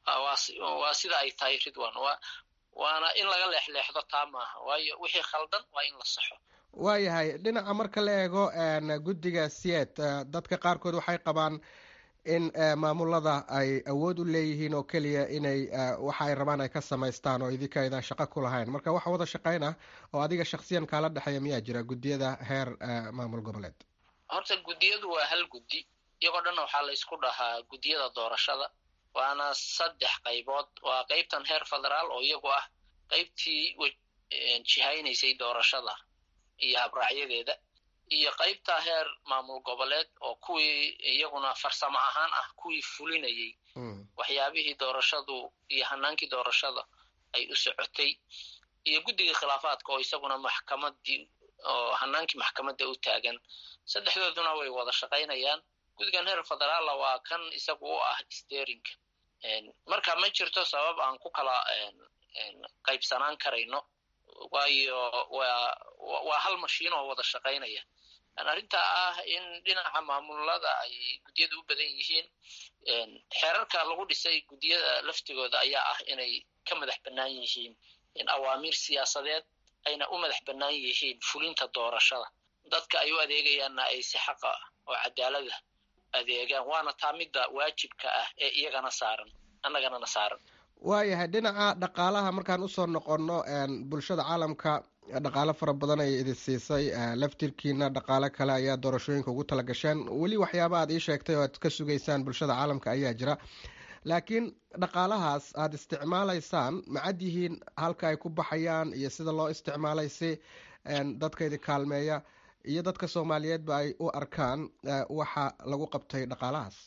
waa sida ay tahay ridwan wa waana in laga leexleexdo taa maaha waayo wixii khaldan waa in la saxo waayahay dhinaca marka la eego guddiga sied dadka qaarkood waxay qabaan in maamulada ay awood u leeyihiin oo keliya inay waxa ay rabaan ay ka samaystaan oo idinka aydan shaqo ku lahayn marka waxa wada shaqayn ah oo adiga shaksiyan kaala dhexeeya miyaa jira guddiyada heer maamul goboleed horta guddiyadu waa hal guddi iyagoo dhanna waxaa la ysku dhahaa guddiyada doorashada waana saddex qaybood waa qaybtan heer federaal oo iyagu ah qaybtii jihaynaysay doorashada iyo habraacyadeeda iyo qaybta heer maamul goboleed oo kuwii iyaguna farsamo ahaan ah kuwii fulinayay waxyaabihii doorashadu iyo hanaankii doorashada ay u socotay iyo guddigii khilaafaadka oo isaguna maxkamadii oo hanaankii maxkamadda u taagan saddexdooduna way wada shaqaynayaan guddigan heer federaalla waa kan isagu u ah sterinka marka ma jirto sabab aan ku kala qaybsanaan karayno waayo waa waa hal mashiin oo wada shaqaynaya arrinta ah in dhinaca maamulada ay guddiyada u badan yihiin xeerarka lagu dhisay guddiyada laftigooda ayaa ah inay ka madax bannaan yihiin awaamiir siyaasadeed ayna u madax bannaan yihiin fulinta doorashada dadka ay u adeegayaanna ay si xaqa oo cadaalada adeegaan waana taa midda waajibka ah ee iyagana saaran annaganana saaran waayahay dhinaca dhaqaalaha markaan usoo noqonno bulshada caalamka dhaqaalo fara badan ay idin siisay laftirkiina dhaqaalo kale ayaa doorashooyinka ugu tala gasheen weli waxyaaba aad ii sheegtay oo aad ka sugaysaan bulshada caalamka ayaa jira laakiin dhaqaalahaas aada isticmaalaysaan macad yihiin halka ay ku baxayaan iyo sida loo isticmaalay si dadka idin kaalmeeya iyo dadka soomaaliyeedba ay u arkaan waxa lagu qabtay dhaqaalahaas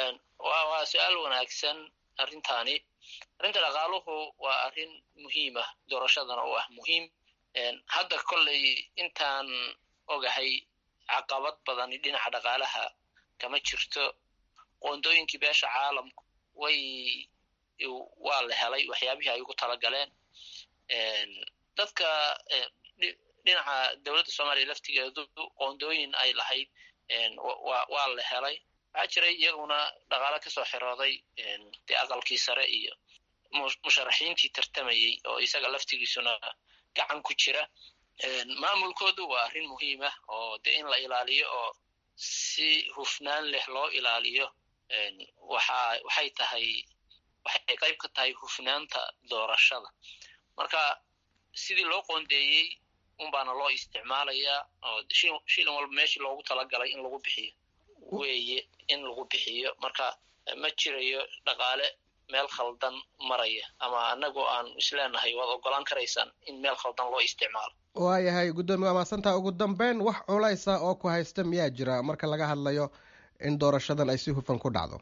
waa su-aal wanaagsan arrintaani arrinta dhaqaaluhu waa arrin muhiim ah doorashadana u ah muhiim hadda kolley intaan ogahay caqabad badani dhinaca dhaqaalaha kama jirto qoondooyinkii beesha caalamku way waa la helay waxyaabihii ay ugu talagaleen dadka dhinaca dowladda soomaaliya laftigeedu qoondooyin ay lahayd waa la helay waxaa jiray iyaguna dhaqaalo kasoo xirooday dee aqalkii sare iyo musharaxiintii tartamayey oo isaga laftigiisuna gacan ku jira maamulkoodu waa arrin muhiim ah oo dee in la ilaaliyo oo si hufnaan leh loo ilaaliyo waxa waxay tahay waxay qayb ka tahay hufnaanta doorashada marka sidii loo qoondeeyey unbaana loo isticmaalayaa oo shilin walba meeshii loogu talagalay in lagu bixiyo weeye in lagu bixiyo marka ma jirayo dhaqaale meel khaldan maraya ama anagoo aan isleenahay waad ogolaan karaysaan in meel khaldan loo isticmaalo waayahay guddoomiye waa mahadsantaha ugu dambeyn wax culaysa oo ku haysta miyaa jira marka laga hadlayo in doorashadan ay si hufan ku dhacdo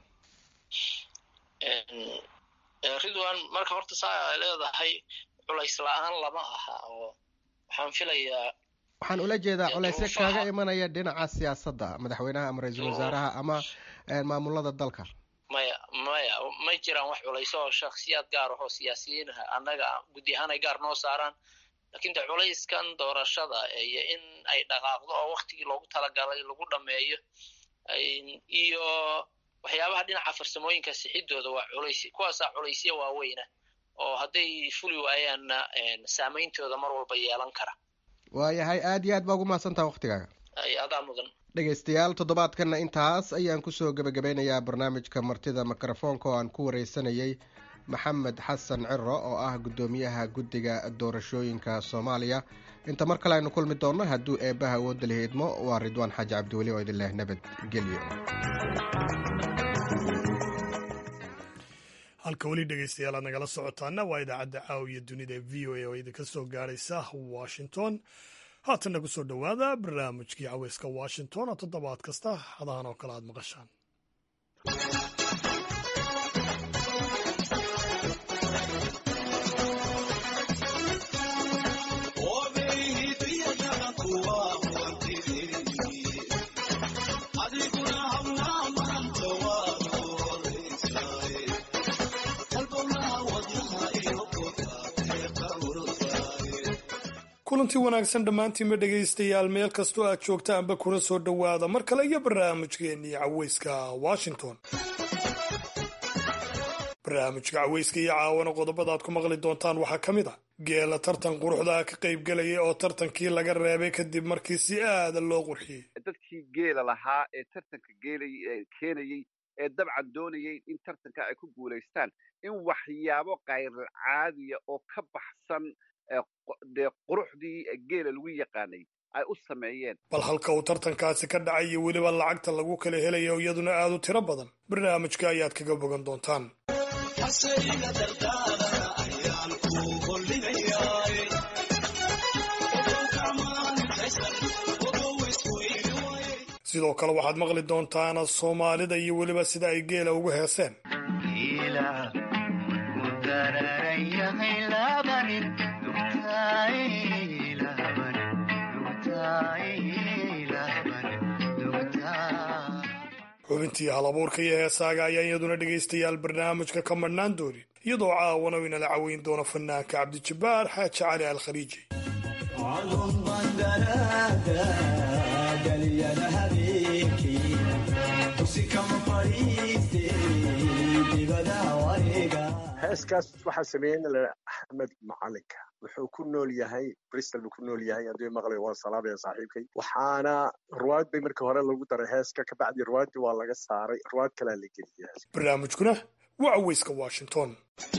ridwan marka horta saa ay leedahay culays la-aan lama aha oo waxaan filayaa waxaan ula jeedaa culaysyo kaaga imanaya dhinaca siyaasadda madaxweynaha ama ra-iisul wasaaraha ama maamulada dalka maya maya ma jiraan wax culayso oo shaksiyaad gaar ahoo siyaasiyiinaha annaga guddi ahaan ay gaar noo saaraan lakin de culayskan doorashada iyo in ay dhaqaaqdo oo waktigii loogu talagalay lagu dhameeyo iyo waxyaabaha dhinaca farsamooyinka sixidooda waa culays kuwaasaa culaysya waaweyna oo hadday fuli waayaanna saameyntooda mar walba yeelan kara waayahay aad iyo aad baa ugu mahadsantaha waktigaaga adaa mudan dhegaystayaal toddobaadkanna intaas ayaan kusoo gebagabeynayaa barnaamijka martida mikrofoonka oo aan ku wareysanayay maxamed xasan ciro oo ah guddoomiyaha guddiga doorashooyinka soomaaliya inta mar kale aynu kulmi doonno hadduu eebbaha awoodda lihi idmo waa ridwaan xaaji cabdiweli oo idin leh nabadgelyo halka weli dhegaystayaal aad nagala socotaana waa idaacadda caawiya dunida ee v o a oo idinka soo gaaraysa washington haatanna ku soo dhowaada barnaamijkii caweyska washington oo toddobaad kasta hadahan oo kale aad maqashaan kulantii wanaagsan dhammaantiinba dhegaystayaal meel kastoo aad joogtaanba kuna soo dhowaada mar kale iyo barnaamijkeennii caweyska washington barnaamijka caweyska iyo caawana qodobada aad ku maqli doontaan waxaa ka mid a geela tartan quruxda ka qaybgelaya oo tartankii laga reebay kadib markii si aada loo qurxiyey dadkii geela lahaa ee tartanka geelay keenayey ee dabcan doonayay in tartanka ay ku guulaystaan in waxyaabo kayrcaadiya oo ka baxsan dee quruxdii geela lagu yaqaanay ay u sameeyeen bal halka uu tartankaasi ka dhacay iyo weliba lacagta lagu kala helayo iyaduna aad u tiro badan barnaamijka ayaad kaga bogan doontaan sidoo kale waxaad maqli doontaan soomaalida iyo weliba sida ay geela ugu heeseen xubintii halabuurka iyo heesaaga ayaa iyaduna dhegaystayaal barnaamijka ka madhnaan doonin iyadoo caawana inala caweyn doono fanaanka cabdijabbaar xaaji cali al khaliiji heeskaas waxaa sameeyey axmed macalinka wuxuu ku nool yahay bristol buu ku nool yahay haddii maqlay waan salaamaya saaxiibkay waxaana ruwaad bay markii hore lagu daray heeska kabacdi ruwaaddii waa laga saaray ruwaad kalea la geliyay heeska barnaamijkuna waa caweyska washington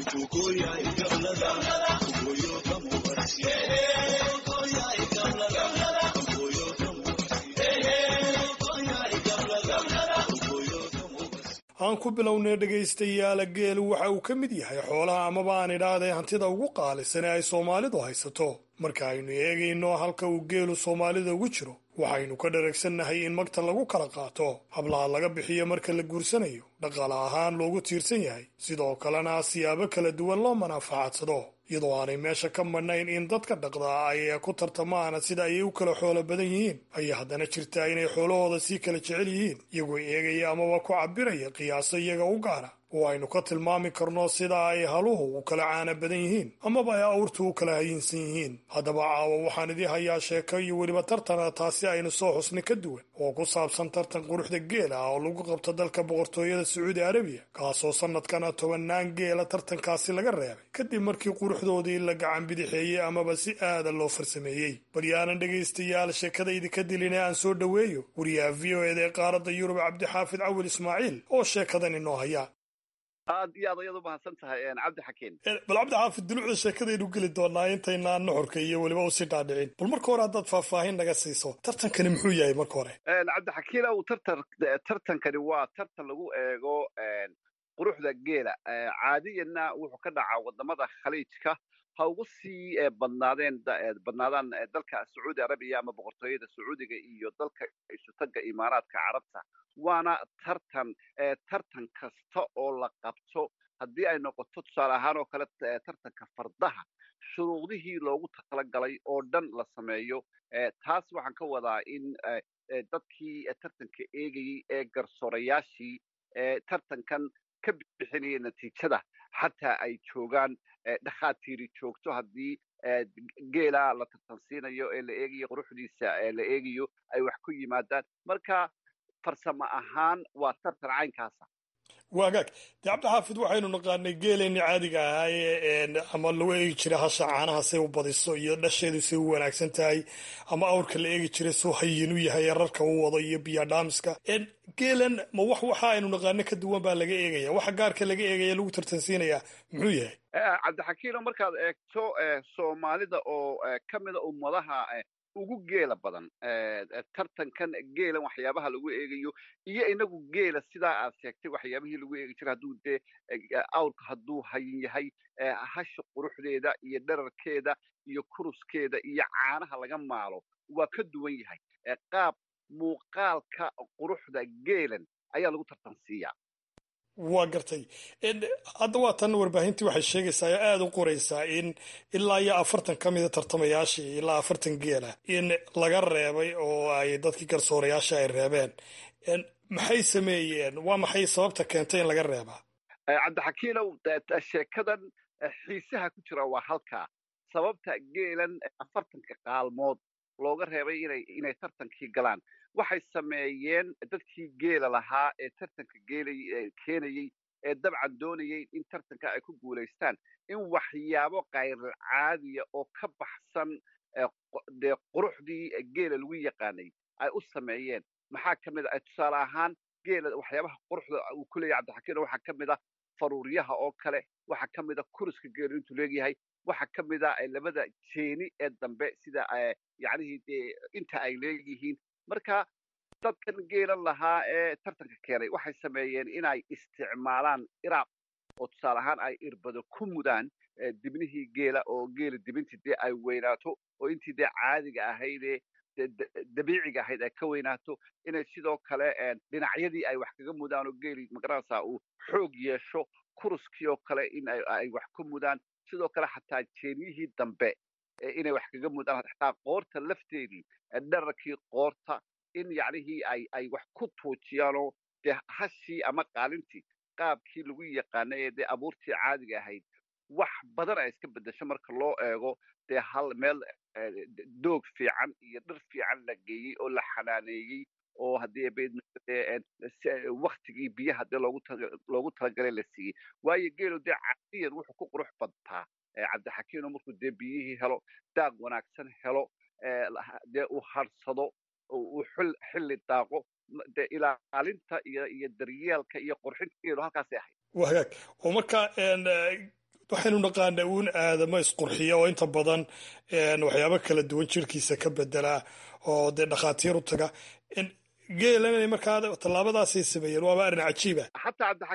aan ku bilownay dhegaystayaala geelu waxa uu ka mid yahay xoolaha amaba aan idhaahdee hantida ugu qaalisan ee ay soomaalidu haysato marka aynu eegayno halka uu geelu soomaalida ugu jiro waxaynu ka dharagsannahay in magta lagu kala qaato hablaha laga bixiyo marka la guursanayo dhaqaale ahaan loogu tiirsan yahay sidoo kalena siyaabo kala duwan loo manaafacadsado iyadoo aanay meesha ka madhnayn in dadka dhaqdaa ay ku tartamaana sida ayay u kala xoolo badan yihiin ayaa haddana jirtaa inay xoolahooda sii kala jecel yihiin iyagoo eegaya amaba ku cabiraya qiyaaso iyaga u gaara oo aynu ka tilmaami karno sida ay haluhu u kala caana badan yihiin amaba ay awrtu u kala hayinsan yihiin haddaba caawa waxaan idii hayaa sheeko iyo weliba tartana taasi aynu soo xusnay ka duwan oo ku saabsan tartan quruxda geela ah oo lagu qabto dalka boqortooyada sacuudi arabiya kaasoo sanadkana tobannaan geela tartankaasi laga reebay kadib markii quruxdoodii la gacan bidixeeyey amaba si aada loo farsameeyey baryaanan dhegaystayaal sheekadaydi ka dilina aan soo dhoweeyo wariyaha v o eda ee qaaradda yurub cabdixaafid cawil ismaaciil oo sheekadan inoo haya aad iyo aad ayaad u mahadsan tahay cabdi xakiin bal cabdi xaafid dulucda sheekadaynu geli doonaa intaynaan nuxurka iyo weliba usii dhaadhicin bal marka hore haddaad faahfaahin naga siiso tartankani muxuu yahay marka hore cabdi xakiin ow tartan tartankani waa tartan lagu eego quruxda geela caadiyanna wuxuu ka dhacaa wadamada khaliijka ha ugu sii badnaadeen badnaadaan dalka sacuudi arabiya ama boqortooyada sacuudiga iyo dalka isutaga imaaraadka carabta waana tartan tartan kasta oo la qabto haddii ay noqoto tusaale ahaan oo kale tartanka fardaha shuruudihii loogu talagalay oo dhan la sameeyo taas waxaan ka wadaa in dadkii tartanka eegayey ee garsoorayaashii tartankan ka bixinaya natiijada xataa ay joogaan dhakhaatiiri joogto haddii geela la tartansiinayo ee la eegayo quruxdiisa ee la eegayo ay wax ku yimaadaan marka farsamo ahaan waa tartan caynkaasa waagaag dee cabdixaafid waxaynu naqaanay geeleenni caadiga ahaaye ama lagu eegi jiray hasha caanaha say u badiso iyo dhasheedu say u wanaagsan tahay ama awrka la eegi jiray suu hayin u yahay rarka u wado iyo biyadhaamiska geelan ma wax waxa aynu naqaano ka duwan baa laga eegaya waxa gaarka laga eegaya lagu tartansiinaya muxuu yahay cabdixakiino markaad eegto soomaalida oo ka mida ummadaha ugu geela badan tartankan geelan waxyaabaha lagu eegayo iyo inagu geela sidaa aad sheegtay waxyaabihii lagu eegi jiray hadduu dee awrka hadduu hayin yahay hasha quruxdeeda iyo dherarkeeda iyo kuruskeeda iyo caanaha laga maalo waa ka duwan yahay qaab muuqaalka quruxda geelan ayaa lagu tartansiiyaa waa gartay hadda waa tan warbaahintii waxay sheegaysaa oo aada u qoraysaa in ilaa iyo afartan ka mida tartamayaashii ilaa afartan geela in laga reebay oo ay dadkii garsoorayaasha ay reebeen maxay sameeyeen waa maxay sababta keentay in laga reebaa cabdixakiinow sheekadan xiisaha ku jira waa halkaa sababta geelan afartanka qaalmood looga reebay inay inay tartankii galaan waxay sameeyeen dadkii geela lahaa ee tartanka geelay keenayey ee dabcan doonayay in tartanka ay ku guulaystaan in waxyaabo kayr caadiya oo ka baxsan dee quruxdii geela lagu yaqaanay ay u sameeyeen maxaa ka mid a tusaale ahaan geela waxyaabaha quruxda uu ku leeyahy cabdixakiin waxaa ka mid a faruuryaha oo kale waxaa ka mid a kuriska geelu intuu leegyahay waxaa ka mid a labada jeeni ee dambe sida yacnihii dee inta ay leeyihiin marka dadkan geelan lahaa ee tartanka keenay waxay sameeyeen inay isticmaalaan iraab oo tusaale ahaan ay irbado ku mudaan dibnihii geela oo geela dibintii dee ay weynaato oo intii dee caadiga ahaydee dabiiciga ahayd ay ka weynaato inay sidoo kale dhinacyadii ay wax kaga mudaan oo geeli magaranaysaa uu xoog yeesho kuruskii oo kale in ay wax ku mudaan sidoo kale xataa jeeniyihii dambe inay wax kaga mudaan xataa qoorta lafteedii dherarkii qoorta in yacnihii ay ay wax ku tuujiyaanoo dee hashii ama qaalintii qaabkii lagu yaqaanay ee dee abuurtii caadiga ahayd wax badan ay iska beddesho marka loo eego dee hal meel doog fiican iyo dhir fiican la geeyey oo la xanaaneeyey oo haddii waktigii biyaha dee loogu loogu talagalay la siiyey waayo geelu dee caadiyan wuxuu ku qurux badtaa cabdixakiino markuu dee biyihii helo daaq wanaagsan helo dee uu harsado uu xilli daaqo dee ilaalinta iyo iyo daryeelka iyo qurxinta geelu halkaasay ahayd waa hagaag oo marka waxaynu naqaanaa uun aadamo isqurxiya oo inta badan waxyaabo kala duwan jirkiisa ka bedelaa oo dee dhakhaatiir u taga geelan inay markaa tallaabadaasay sameeyeen waaba arrin cajiiba xataa cabdixakiim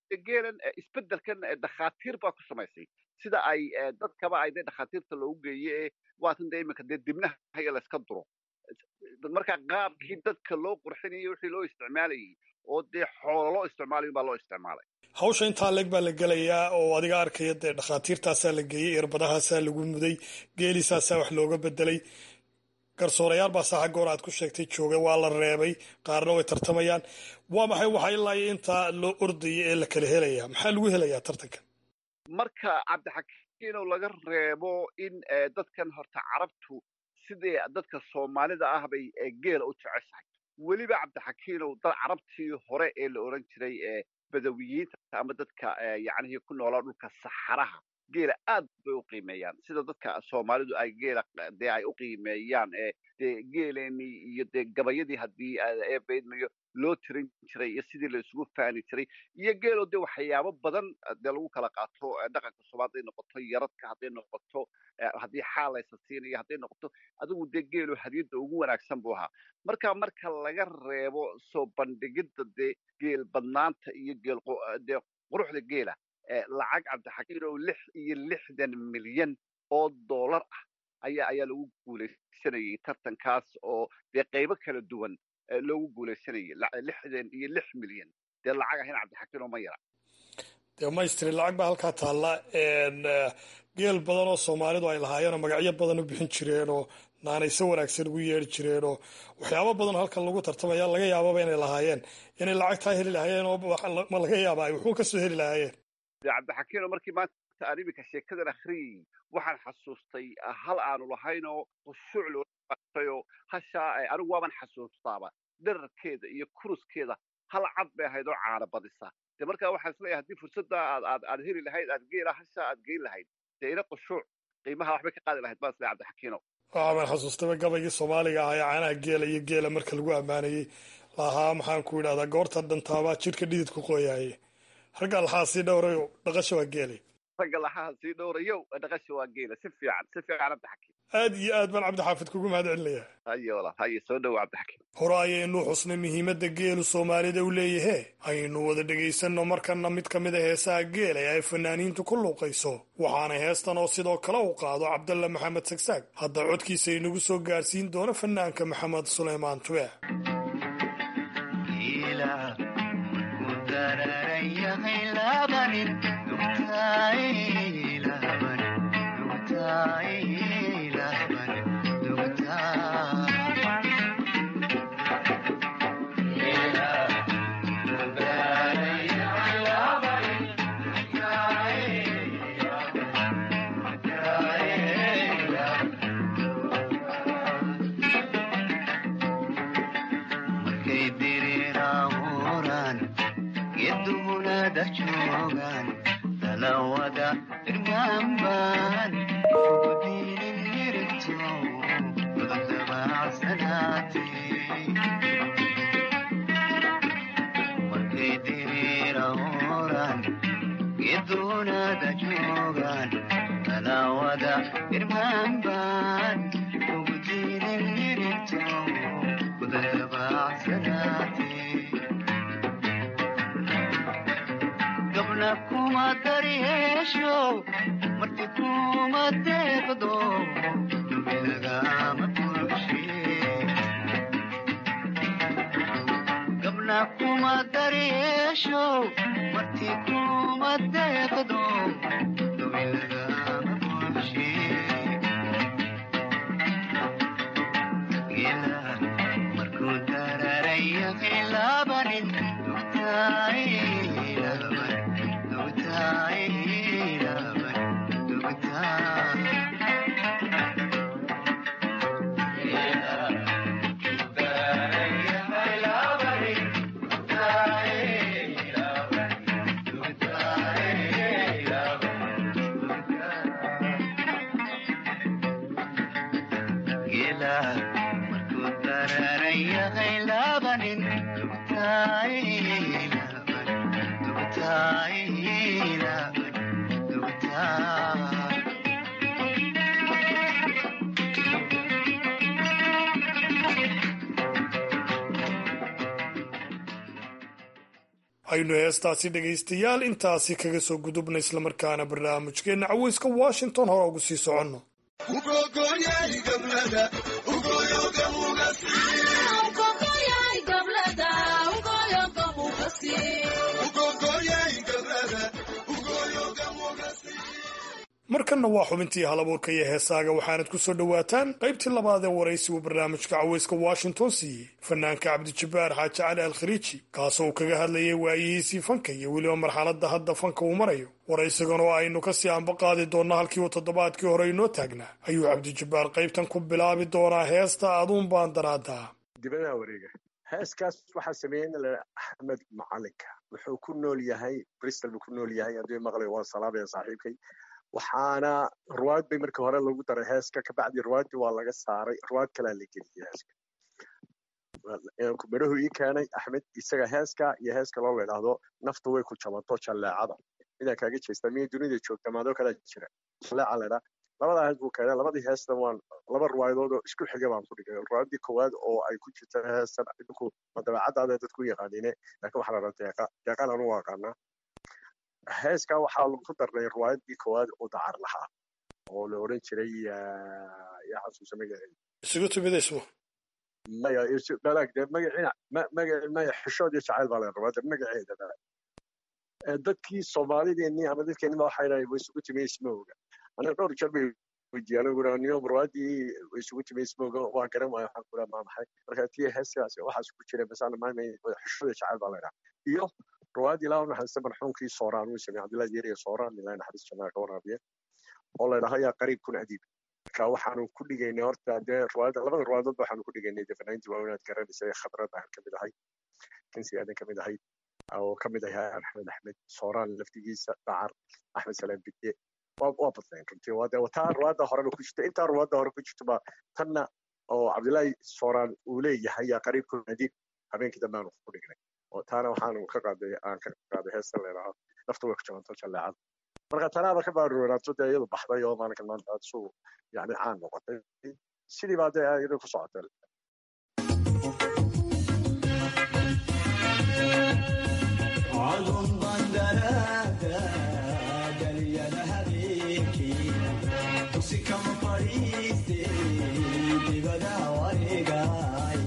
geelan isbeddelkan dhakhaatiir baa ku samaysay sida ay dadkaba ay dee dhakhaatiirta loogu geeye ee waatan dee iminka dee dibnaha haya layska duro marka qaabkii dadka loo qurxinayay wixii loo isticmaalayay oo dee xoolo loo isticmaalayo baa loo isticmaalay hawsha intaa leeg baa la gelayaa oo adiga arkaya dee dhakhaatiirtaasaa la geeyey irbadahaasaa lagu muday geelisaasaa wax looga bedelay garsoorayaal baa saaxa goor aad ku sheegtay jooga waa la reebay qaarna way tartamayaan waa maxay waxa ilaa iyo intaa loo ordaya ee la kala helaya maxaa lagu helayaa tartanka marka cabdixakiinow laga reebo in dadkan horta carabtu sidii dadka soomaalida ah bay geela u jeceshahay weliba cabdixakiinow dad carabtii hore ee la odhan jiray badawiyiinta ama dadka yacnihii ku noolaa dhulka saxaraha geela aad bay u qiimeeyaan sida dadka soomaalidu ay geela dee ay u qiimeeyaan dee geeleenii iyo dee gabayadii haddii eebaydmayo loo tirin jiray iyo sidii la isugu faani jiray iyo geelo dee waxyaabo badan dee lagu kala qaato dhaqanka soomaali hadday noqoto yaradka hadday noqoto haddii xaal laysa siinayo hadday noqoto adigu dee geelo hadiyadda ugu wanaagsan buu ahaa marka marka laga reebo soo bandhigidda dee geel badnaanta iyo geel dee quruxda geela lacag cabdixakiin oo lix iyo lixdan milyan oo dollar ah ayaa ayaa lagu guulaysanayay tartankaas oo dee qaybo kala duwan loogu guulaysanayay lixdan iyo lix milyan dee lacag ahina cabdixakiin oo ma yara dee maystri lacag baa halkaa taalla geel badan oo soomaalidu ay lahaayeenoo magacyo badan u bixin jireen oo naanayso wanaagsan ugu yeedhi jireen oo waxyaabo badan halkan lagu tartamaya laga yaababa inay lahaayeen inay lacagtaa heli lahaayeen oo ma laga yaaba ay wuxuu kasoo heli lahaayeen cabdixakiino markii maanta aan iminka sheekadan akhriyey waxaan xasuustay hal aanu lahaynoo khushuuc looatayoo hashaa anigu waaban xasuustaaba dherarkeeda iyo kuruskeeda hal cad bay ahayd oo caana badisa de markaa waxaan isleeyahay haddii fursadda aad aad aad heli lahayd aad geela hashaa aad geyn lahayd dee ina khushuuc qiimaha waxbay ka qaadi lahayd baan isleeyahay cabdixakiino waxaan xasuustaba gabaygii soomaaliga ahaa ee caanaha geela iyo geela marka lagu ammaanayey lahaa maxaan ku idhahdaa goorta dhantaabaa jidhka dhididku qoyaaye ragga laxaa sii dhowrayo dhaqasha waa geelay ragga laxaha sii dhowrayo dhaqasha waa geela si fiican si fiican cabdixakiin aad iyo aad baan cabdixaafid kugu mahad celinaya haye walaal haye soo dhowo cabdixakiin hore ayaynu xusnay muhiimadda geelu soomaalida u leeyahe aynu wada dhegaysanno markana mid ka mid a heesaha geela ee ay fanaaniintu ku luuqayso waxaana heestan oo sidoo kale u qaado cabdalla maxamed sagsaag hadda codkiisa inagu soo gaarsiin doono fanaanka maxamed suleymaan tubeec aynu heestaasi dhegaystayaal intaasi kaga soo gudubna islamarkaana barnaamijkeenna caweyska washington hore ugu sii soconno markanna waa xubintii halabuurka iyo heesaaga waxaanad ku soo dhowaataan qaybtii labaad ee waraysigu barnaamijka caweyska washington siiyey fanaanka cabdijabbaar xaaji cali al khariiji kaasoo uu kaga hadlayay waayihiisii fanka iyo weliba marxaladda hadda fanka uu marayo waraysigan oo aynu kasii anba qaadi doonno halkii uu toddobaadkii hore inoo taagnaa ayuu cabdijabbaar qaybtan ku bilaabi doonaa heesta aduun baan daraadaa dibadaha wareega heeskaas waxaa sameeyey nin la axmed macalinka wuxuu ku nool yahay bristol buu ku nool yahay haddii maqlay waan salaamaya saaxiibkay waxaana ruwaad bay markii hore lagu daray heeska kabacdi ruwaaddii waa laga saaray ruwaad kalaa la geliyey heeska midhahu ii keenay axmed isaga heeska iyo heeska loo ladhaahdo naftu way ku jabanto jalleecada midaa kaaga jeesta miyay dunida joogta maadoo kalaa jira jalleeca ladhaa labadaa hees buu keenay labadii heestan waan laba ruwaayadood oo isku xiga baan ku dhigay ruwaaddii koowaad oo ay ku jirta heestan idinku ma dabeecadaada dadku yaqaaniine laakiin waxaa la dhaha deeqa deeqaan anu aqaanaa heeska waxaa lagu darnay ruwaayadii koowaad oo dacar lahaa oo la oran jiray yaa xasuusa magaceeda isugu timidayso maya balaag dee magaciina maga maya xishood iyo jacayl baa la rabaa de magaceeda dadkii soomaalideennii ama dadkeennii baa waxay dhahay way isugu timay ismowga aniga dhowr jeer bay weydiiyaan anigu niyo ruwaadii way isugu timay ismowga waa garan waayo waxaan kula maa maxay marka tii heeskaas waxaas ku jira masana maamay xishood iyo jacayl baa la dhaha iyo ruwaad ilaa naxariista marxuumkii sooraan uu sameeyey cabdillahi yeriya sooraan ilaa naxariis janaa ka waraabiya oo la dhaho yaa qariib kun adiib marka waxaanu ku dhigaynay horta dee ruwaada labada ruwaadood waxaanu ku dhigaynay dee fanaantii waa inaad garanaysa khadrad aan kamid ahay kansi aadan kamid ahay oo kamid ahay axmed axmed sooraan laftigiisa dacar axmed salaam bidye waa waa badnayn runtii waa dee taa ruwaada horeba ku jirta intaa ruwaada hore ku jirta baa tanna oo cabdillahi sooraan uu leeyahay yaa qariib kun adiib habeenkii dambe aanu ku dhignay oo taana waxaanu ka qaaday aan ka qaaday heesta leedaha nafta way ku jabanto jalleecada marka tanaaba ka baaruuraato dee iyadu baxday oo maalinkan maanta aad suu yani caan noqotay sidii baa dee iyadu ku socotay Kama pariste, divada waregai.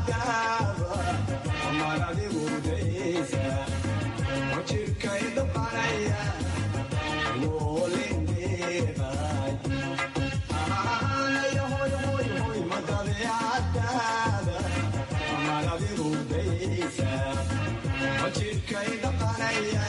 dabeecadaaba mar adigu daysa oo jirkay damqanaya woolindheebay aanaya hoy hoy hoy ma dabeecadaaba mar adigu daysa oo jirkay damqanaya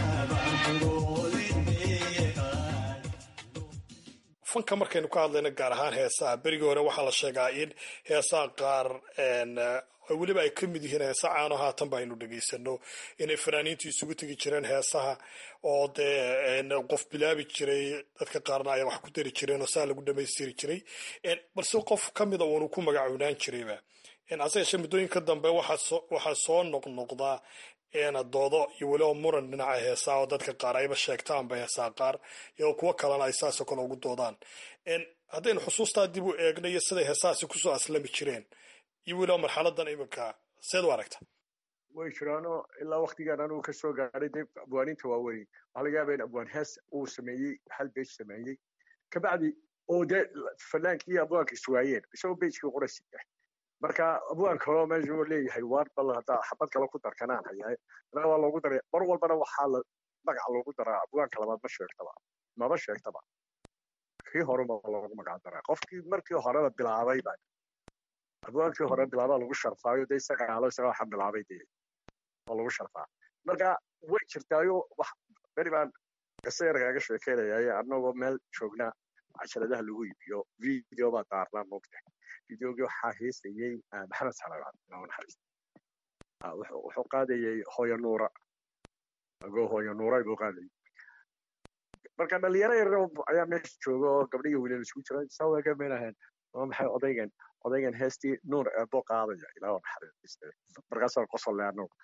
fanka markaynu ka hadlayno gaar ahaan heesaha berigii hore waxaa la sheegaa in heesaha qaar weliba ay ka mid yihiin heesa caano haatan ba aynu dhegaysano inay fanaaniintu isugu tegi jireen heesaha oo dee qof bilaabi jiray dadka qaarna ay wax ku dari jireen oo saa lagu dhamaystiri jiray balse qof ka mida uunu ku magacoonaan jirayba hase yeeshee muddooyinka dambe waxaa soo noqnoqdaa doodo iyo weliba muran dhinaca heesaa oo dadka qaar ayba sheegtaanba heesaa qaar iyadoo kuwo kalena ay saasoo kale ugu doodaan haddaynu xusuustaa dib u eegno iyo siday heesahaasi kusoo aslami jireen iyo weliba marxaladan iminka seed u aragta way jiraano ilaa waktigan anugu ka soo gaadhay dee abwaaninta waaweyn waxaa laga yaaba in abwaan hees uu sameeyey hal beej sameeyey kabacdi oo dee fanaankii abwaanka iswaayeen isagoo beejkii qorasi yahay marka abwaan kaloo meesha uu leeyahay waar bal haddaa xabad kale ku darkanaan hayahay anaa waa loogu daray mar walbana waxaa la magaca loogu daraa abwaanka labaad ma sheegtaba maba sheegtaba kii horeba loogu magac daraa qofkii markii horeba bilaabayba abwaankii hore bilaabaa lagu sharfaayo dee isaga aalo isaga waxa bilaabay dee oo lagu sharfaa marka way jirtaayo wax beri baan qisa yar kaaga sheekeynayaye annagoo meel joognaa cajaladaha lagu iibiyo video baa daarnaa moogta videogii waxaa heesayey maxamed salaad naxariis wuxuu qaadayey hooyo nuura agoo hooyo nuuray buu qaadayay marka dhalinyaro yar ayaa meesha jooga oo gabdhihi wiilal isku jira sawaga meelahan waa maxay odaygan odaygan heestii nuur eebo qaadaya ilaa naxariiste markaasaan qosolle annagu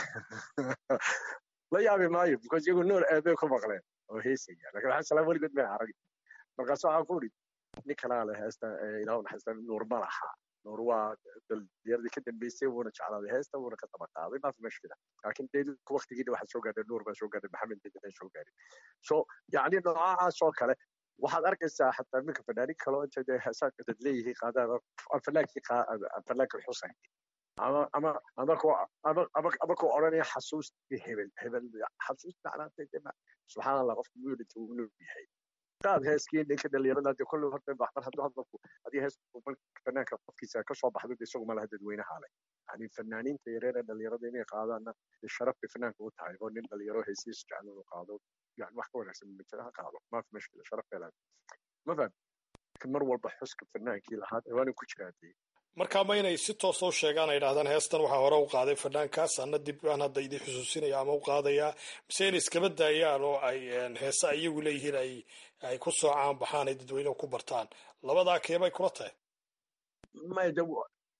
la yaabi maayo because iyagu nuur eebe ku maqleen oo heesaya lakin waxaa salaam weligood may arag markaas waxaan ku idhi nin kalaa le heesta ilaa naxariista nuur ma laha nuur waa dhallinyaradii ka dambeysay wuuna jeclaaday heesta wuuna ka daba qaaday maafi mashkila laakiin dee waktigiina waxaa soo gaadhay nuur baa soo gaadhay maxamed bedena soo gaadhay so yacni noocaas oo kale waxaad arkaysaa xataa minka fanaanin kaloo inta dee heesaanka dad leeyihiin qaadaan fanaankii fanaankii xusayn ama ama ama ko ama ama ama ko odhanaya xasuustii hebel hebel xasuus macnaatay subxaan allah qofka muu dhinta wuu nool yahay qaad heeskii ninka dhalinyarada dee kolley horta mar hadduu hadalku haddii hees fanaanka qofkiisa ka soo baxdo isagu ma laha dadweynaha leh yani fanaaniinta yareer ee dhalinyarada inay qaadaanna sharaf bay fanaanka u tahay oo nin dhalinyaro heesiis jecel inuu qaado yani wax ka wanaagsan majira ha qaado maafi mashkila sharaf bay leedahay ma faham mar walba xuska fanaankii lahaa waana ku jiraa dee markaa ma inay si toosa u sheegaan ay idhahdaan heestan waxaa hore u qaaday fanaankaas ana dib aan hadda idin xusuusinaya ama u qaadayaa mise inay iskaba daayaan oo ay heesa iyagu leeyihiin ay ay ku soo caan baxaan ay dadweyneha ku bartaan labadaa keebay kula tahay may de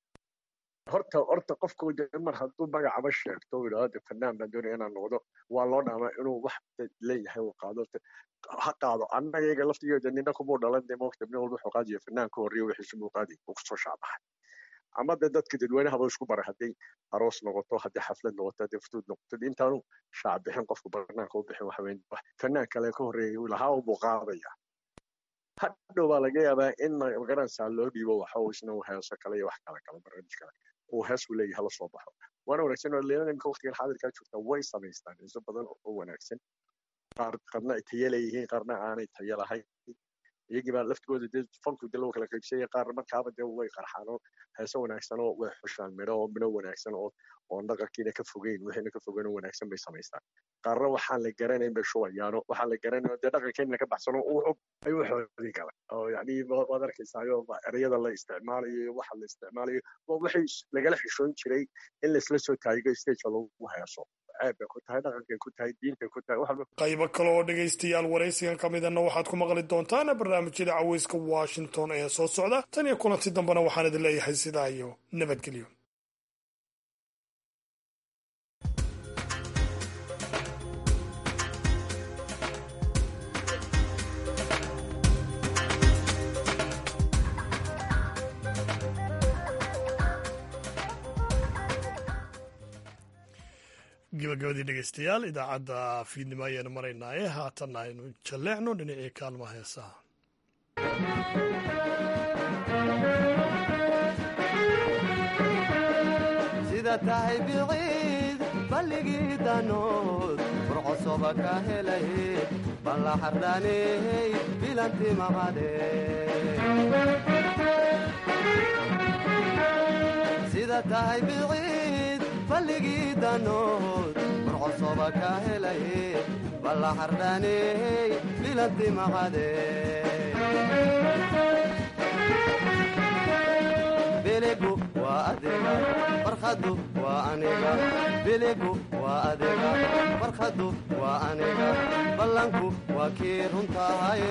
horta horta qofku de mar hadduu magacaba sheegto yidhahdo de fanaan baan doonaya inaan noqdo waa loo dhaamaa inuu wax leeyahay uu qaado ha qaado annaga iyaga laftigeeda nina kumuu dhalan de moogta nin walba wuxuu qaadaya fanaan ka horreeya wixiisu muu qaadi uu kusoo shaabaxay ama de dadka dadweynahaba isku bara hadday aroos noqoto haddii xaflad noqoto haddii futuud noqoto intaanu shaac bixin qofku banaanka u bixin waxa weyn fanaan kale ka horreeya lahaa unbuu qaadaya hadhow baa laga yaabaa in magaranaysaa loo dhiibo waxa uu isna heeso kale iyo wax kale kale barnaamij kale uu hees u leeyahay la soo baxo waana wanaagsan oo leelada imika waqtigan xaadirkaa joogta way samaystaan heeso badan oo wanaagsan qaar qarna ay tayo leeyihiin qaarna aanay tayo lahayn iyagii baa laftigooda dee fanku dee lagu kala qaybsanya qaar markaaba dee way qarxaan oo heeso wanaagsan oo way xushaan midho oo midho wanaagsan oo oon dhaqankiina ka fogeyn wixiina ka fogeyn oo wanaagsan bay samaystaan qaarna waxaan la garanayn bay shubayaano waxaan la garanayn dee dhaqankeena ka baxsano uu xog ayuu xoodin kala oo yacni waad arkaysaayo ereyada la isticmaalayo iyo waxa la isticmaalayo waa wixii lagala xishoon jiray in laisla soo taayigo stagea lagu heeso ceeb bay ku tahay dhaqankay ku tahay diintay ku tahay waxba qaybo kale oo dhegaystayaal waraysigan ka midana waxaad ku maqli doontaan barnaamijyada caweyska washington ee soo socda tan iyo kulanti dambena waxaan idin leeyahay sidaa iyo nabadgelyo gabagabadii dhegeystayaal idaacadda fiidnimo ayaanu maraynaaye haatanna aynu jalleecno dhinacii kaalmaha heesaha sida tahay biciid balligii danood burcosoba ka helay balla xardhaaney bilanti maqade sida tahay biciid balligii danood burcosoba ka helay balla xardhaaney bilanti maqade biligu waa adiga farkhadu waa aniga biligu waa adiga farkhadu waa aniga ballanku waa kii runtahay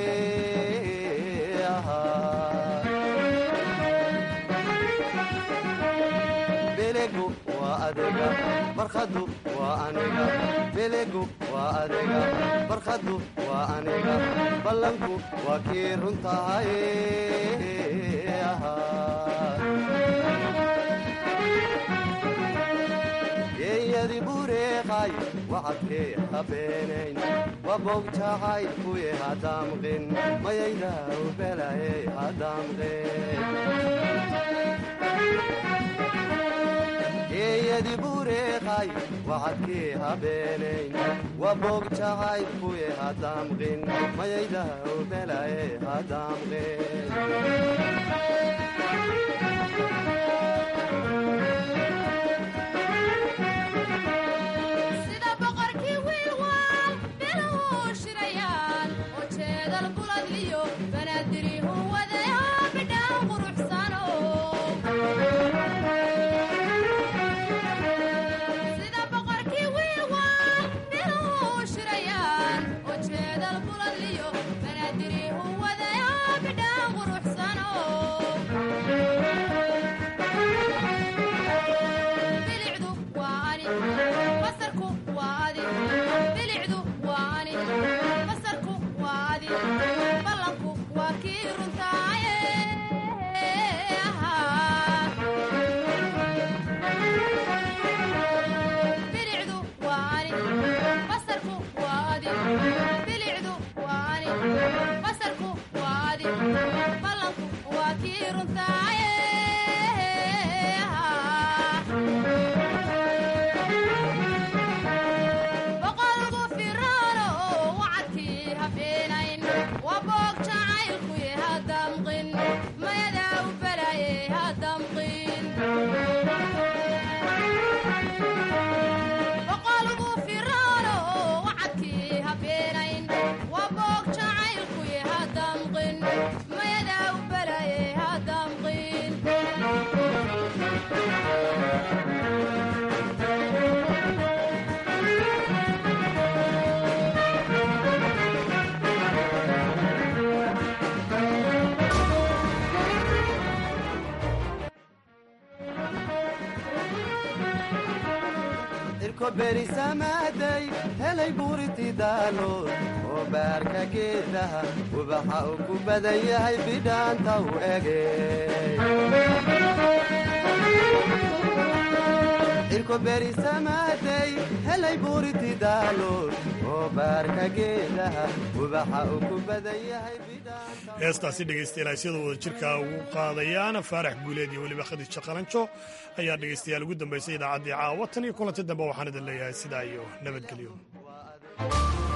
biligu waa adiga farkhadu waa aniga biligu waa adiga farkhadu waa aniga ballanku waa kii runtahay geeyadi bureeqay wacadkee habeenayn wabogjacay kuye hadamqin mayaydaw belaye hadamqin geeyadi bureeqay wacadkee habeenayn wabogjacay kuye hadamqin mayaydaw belaye hadamqin sida boqorkii wiilwaal biluhu shirayaan oo jeedal buladliyo banaadirihu wadaya bidhaan quruxsano sida boqorkii wiilwaal biluhu shirayaan oo jeedal buladliyo banaadirihu wadaya bidhaan quruxsano bilicdu waa ani basarku waa adi bilicdu waa ani basarku waa adi ballanku waa kii runtaaye bilicdu waa ani basarku waa adi bilicdu waa ani basarku waa adi ballanku waa kii runtaaye boqolgu firaano wacadkii habeenayn waa boog jacaylkuye hadamqin mayadaa u balaye hadamqin boqolgu firaano wacadkii habeenayn waa boog jacaylkuye hadamqin mayadaa u balaye hadamqin irko berisamaaday helay buuriti daalood oo baarka geedaha ubaxa uu ku badan yahay bidhaanta u ege irko berisamaaday helay buuriti daalood oo baarka geedaha ubaxa uu ku badan yahay heestaasi dhegaystayaal ay sida wada jirka ugu qaadayaan faarax guuleed iyo weliba khadiija qalanjo ayaa dhegaystayaal ugu dambaysay idaacaddii caawa tan iyo kulanti dambe waxaan idin leeyahay sidaa iyo nabadgelyo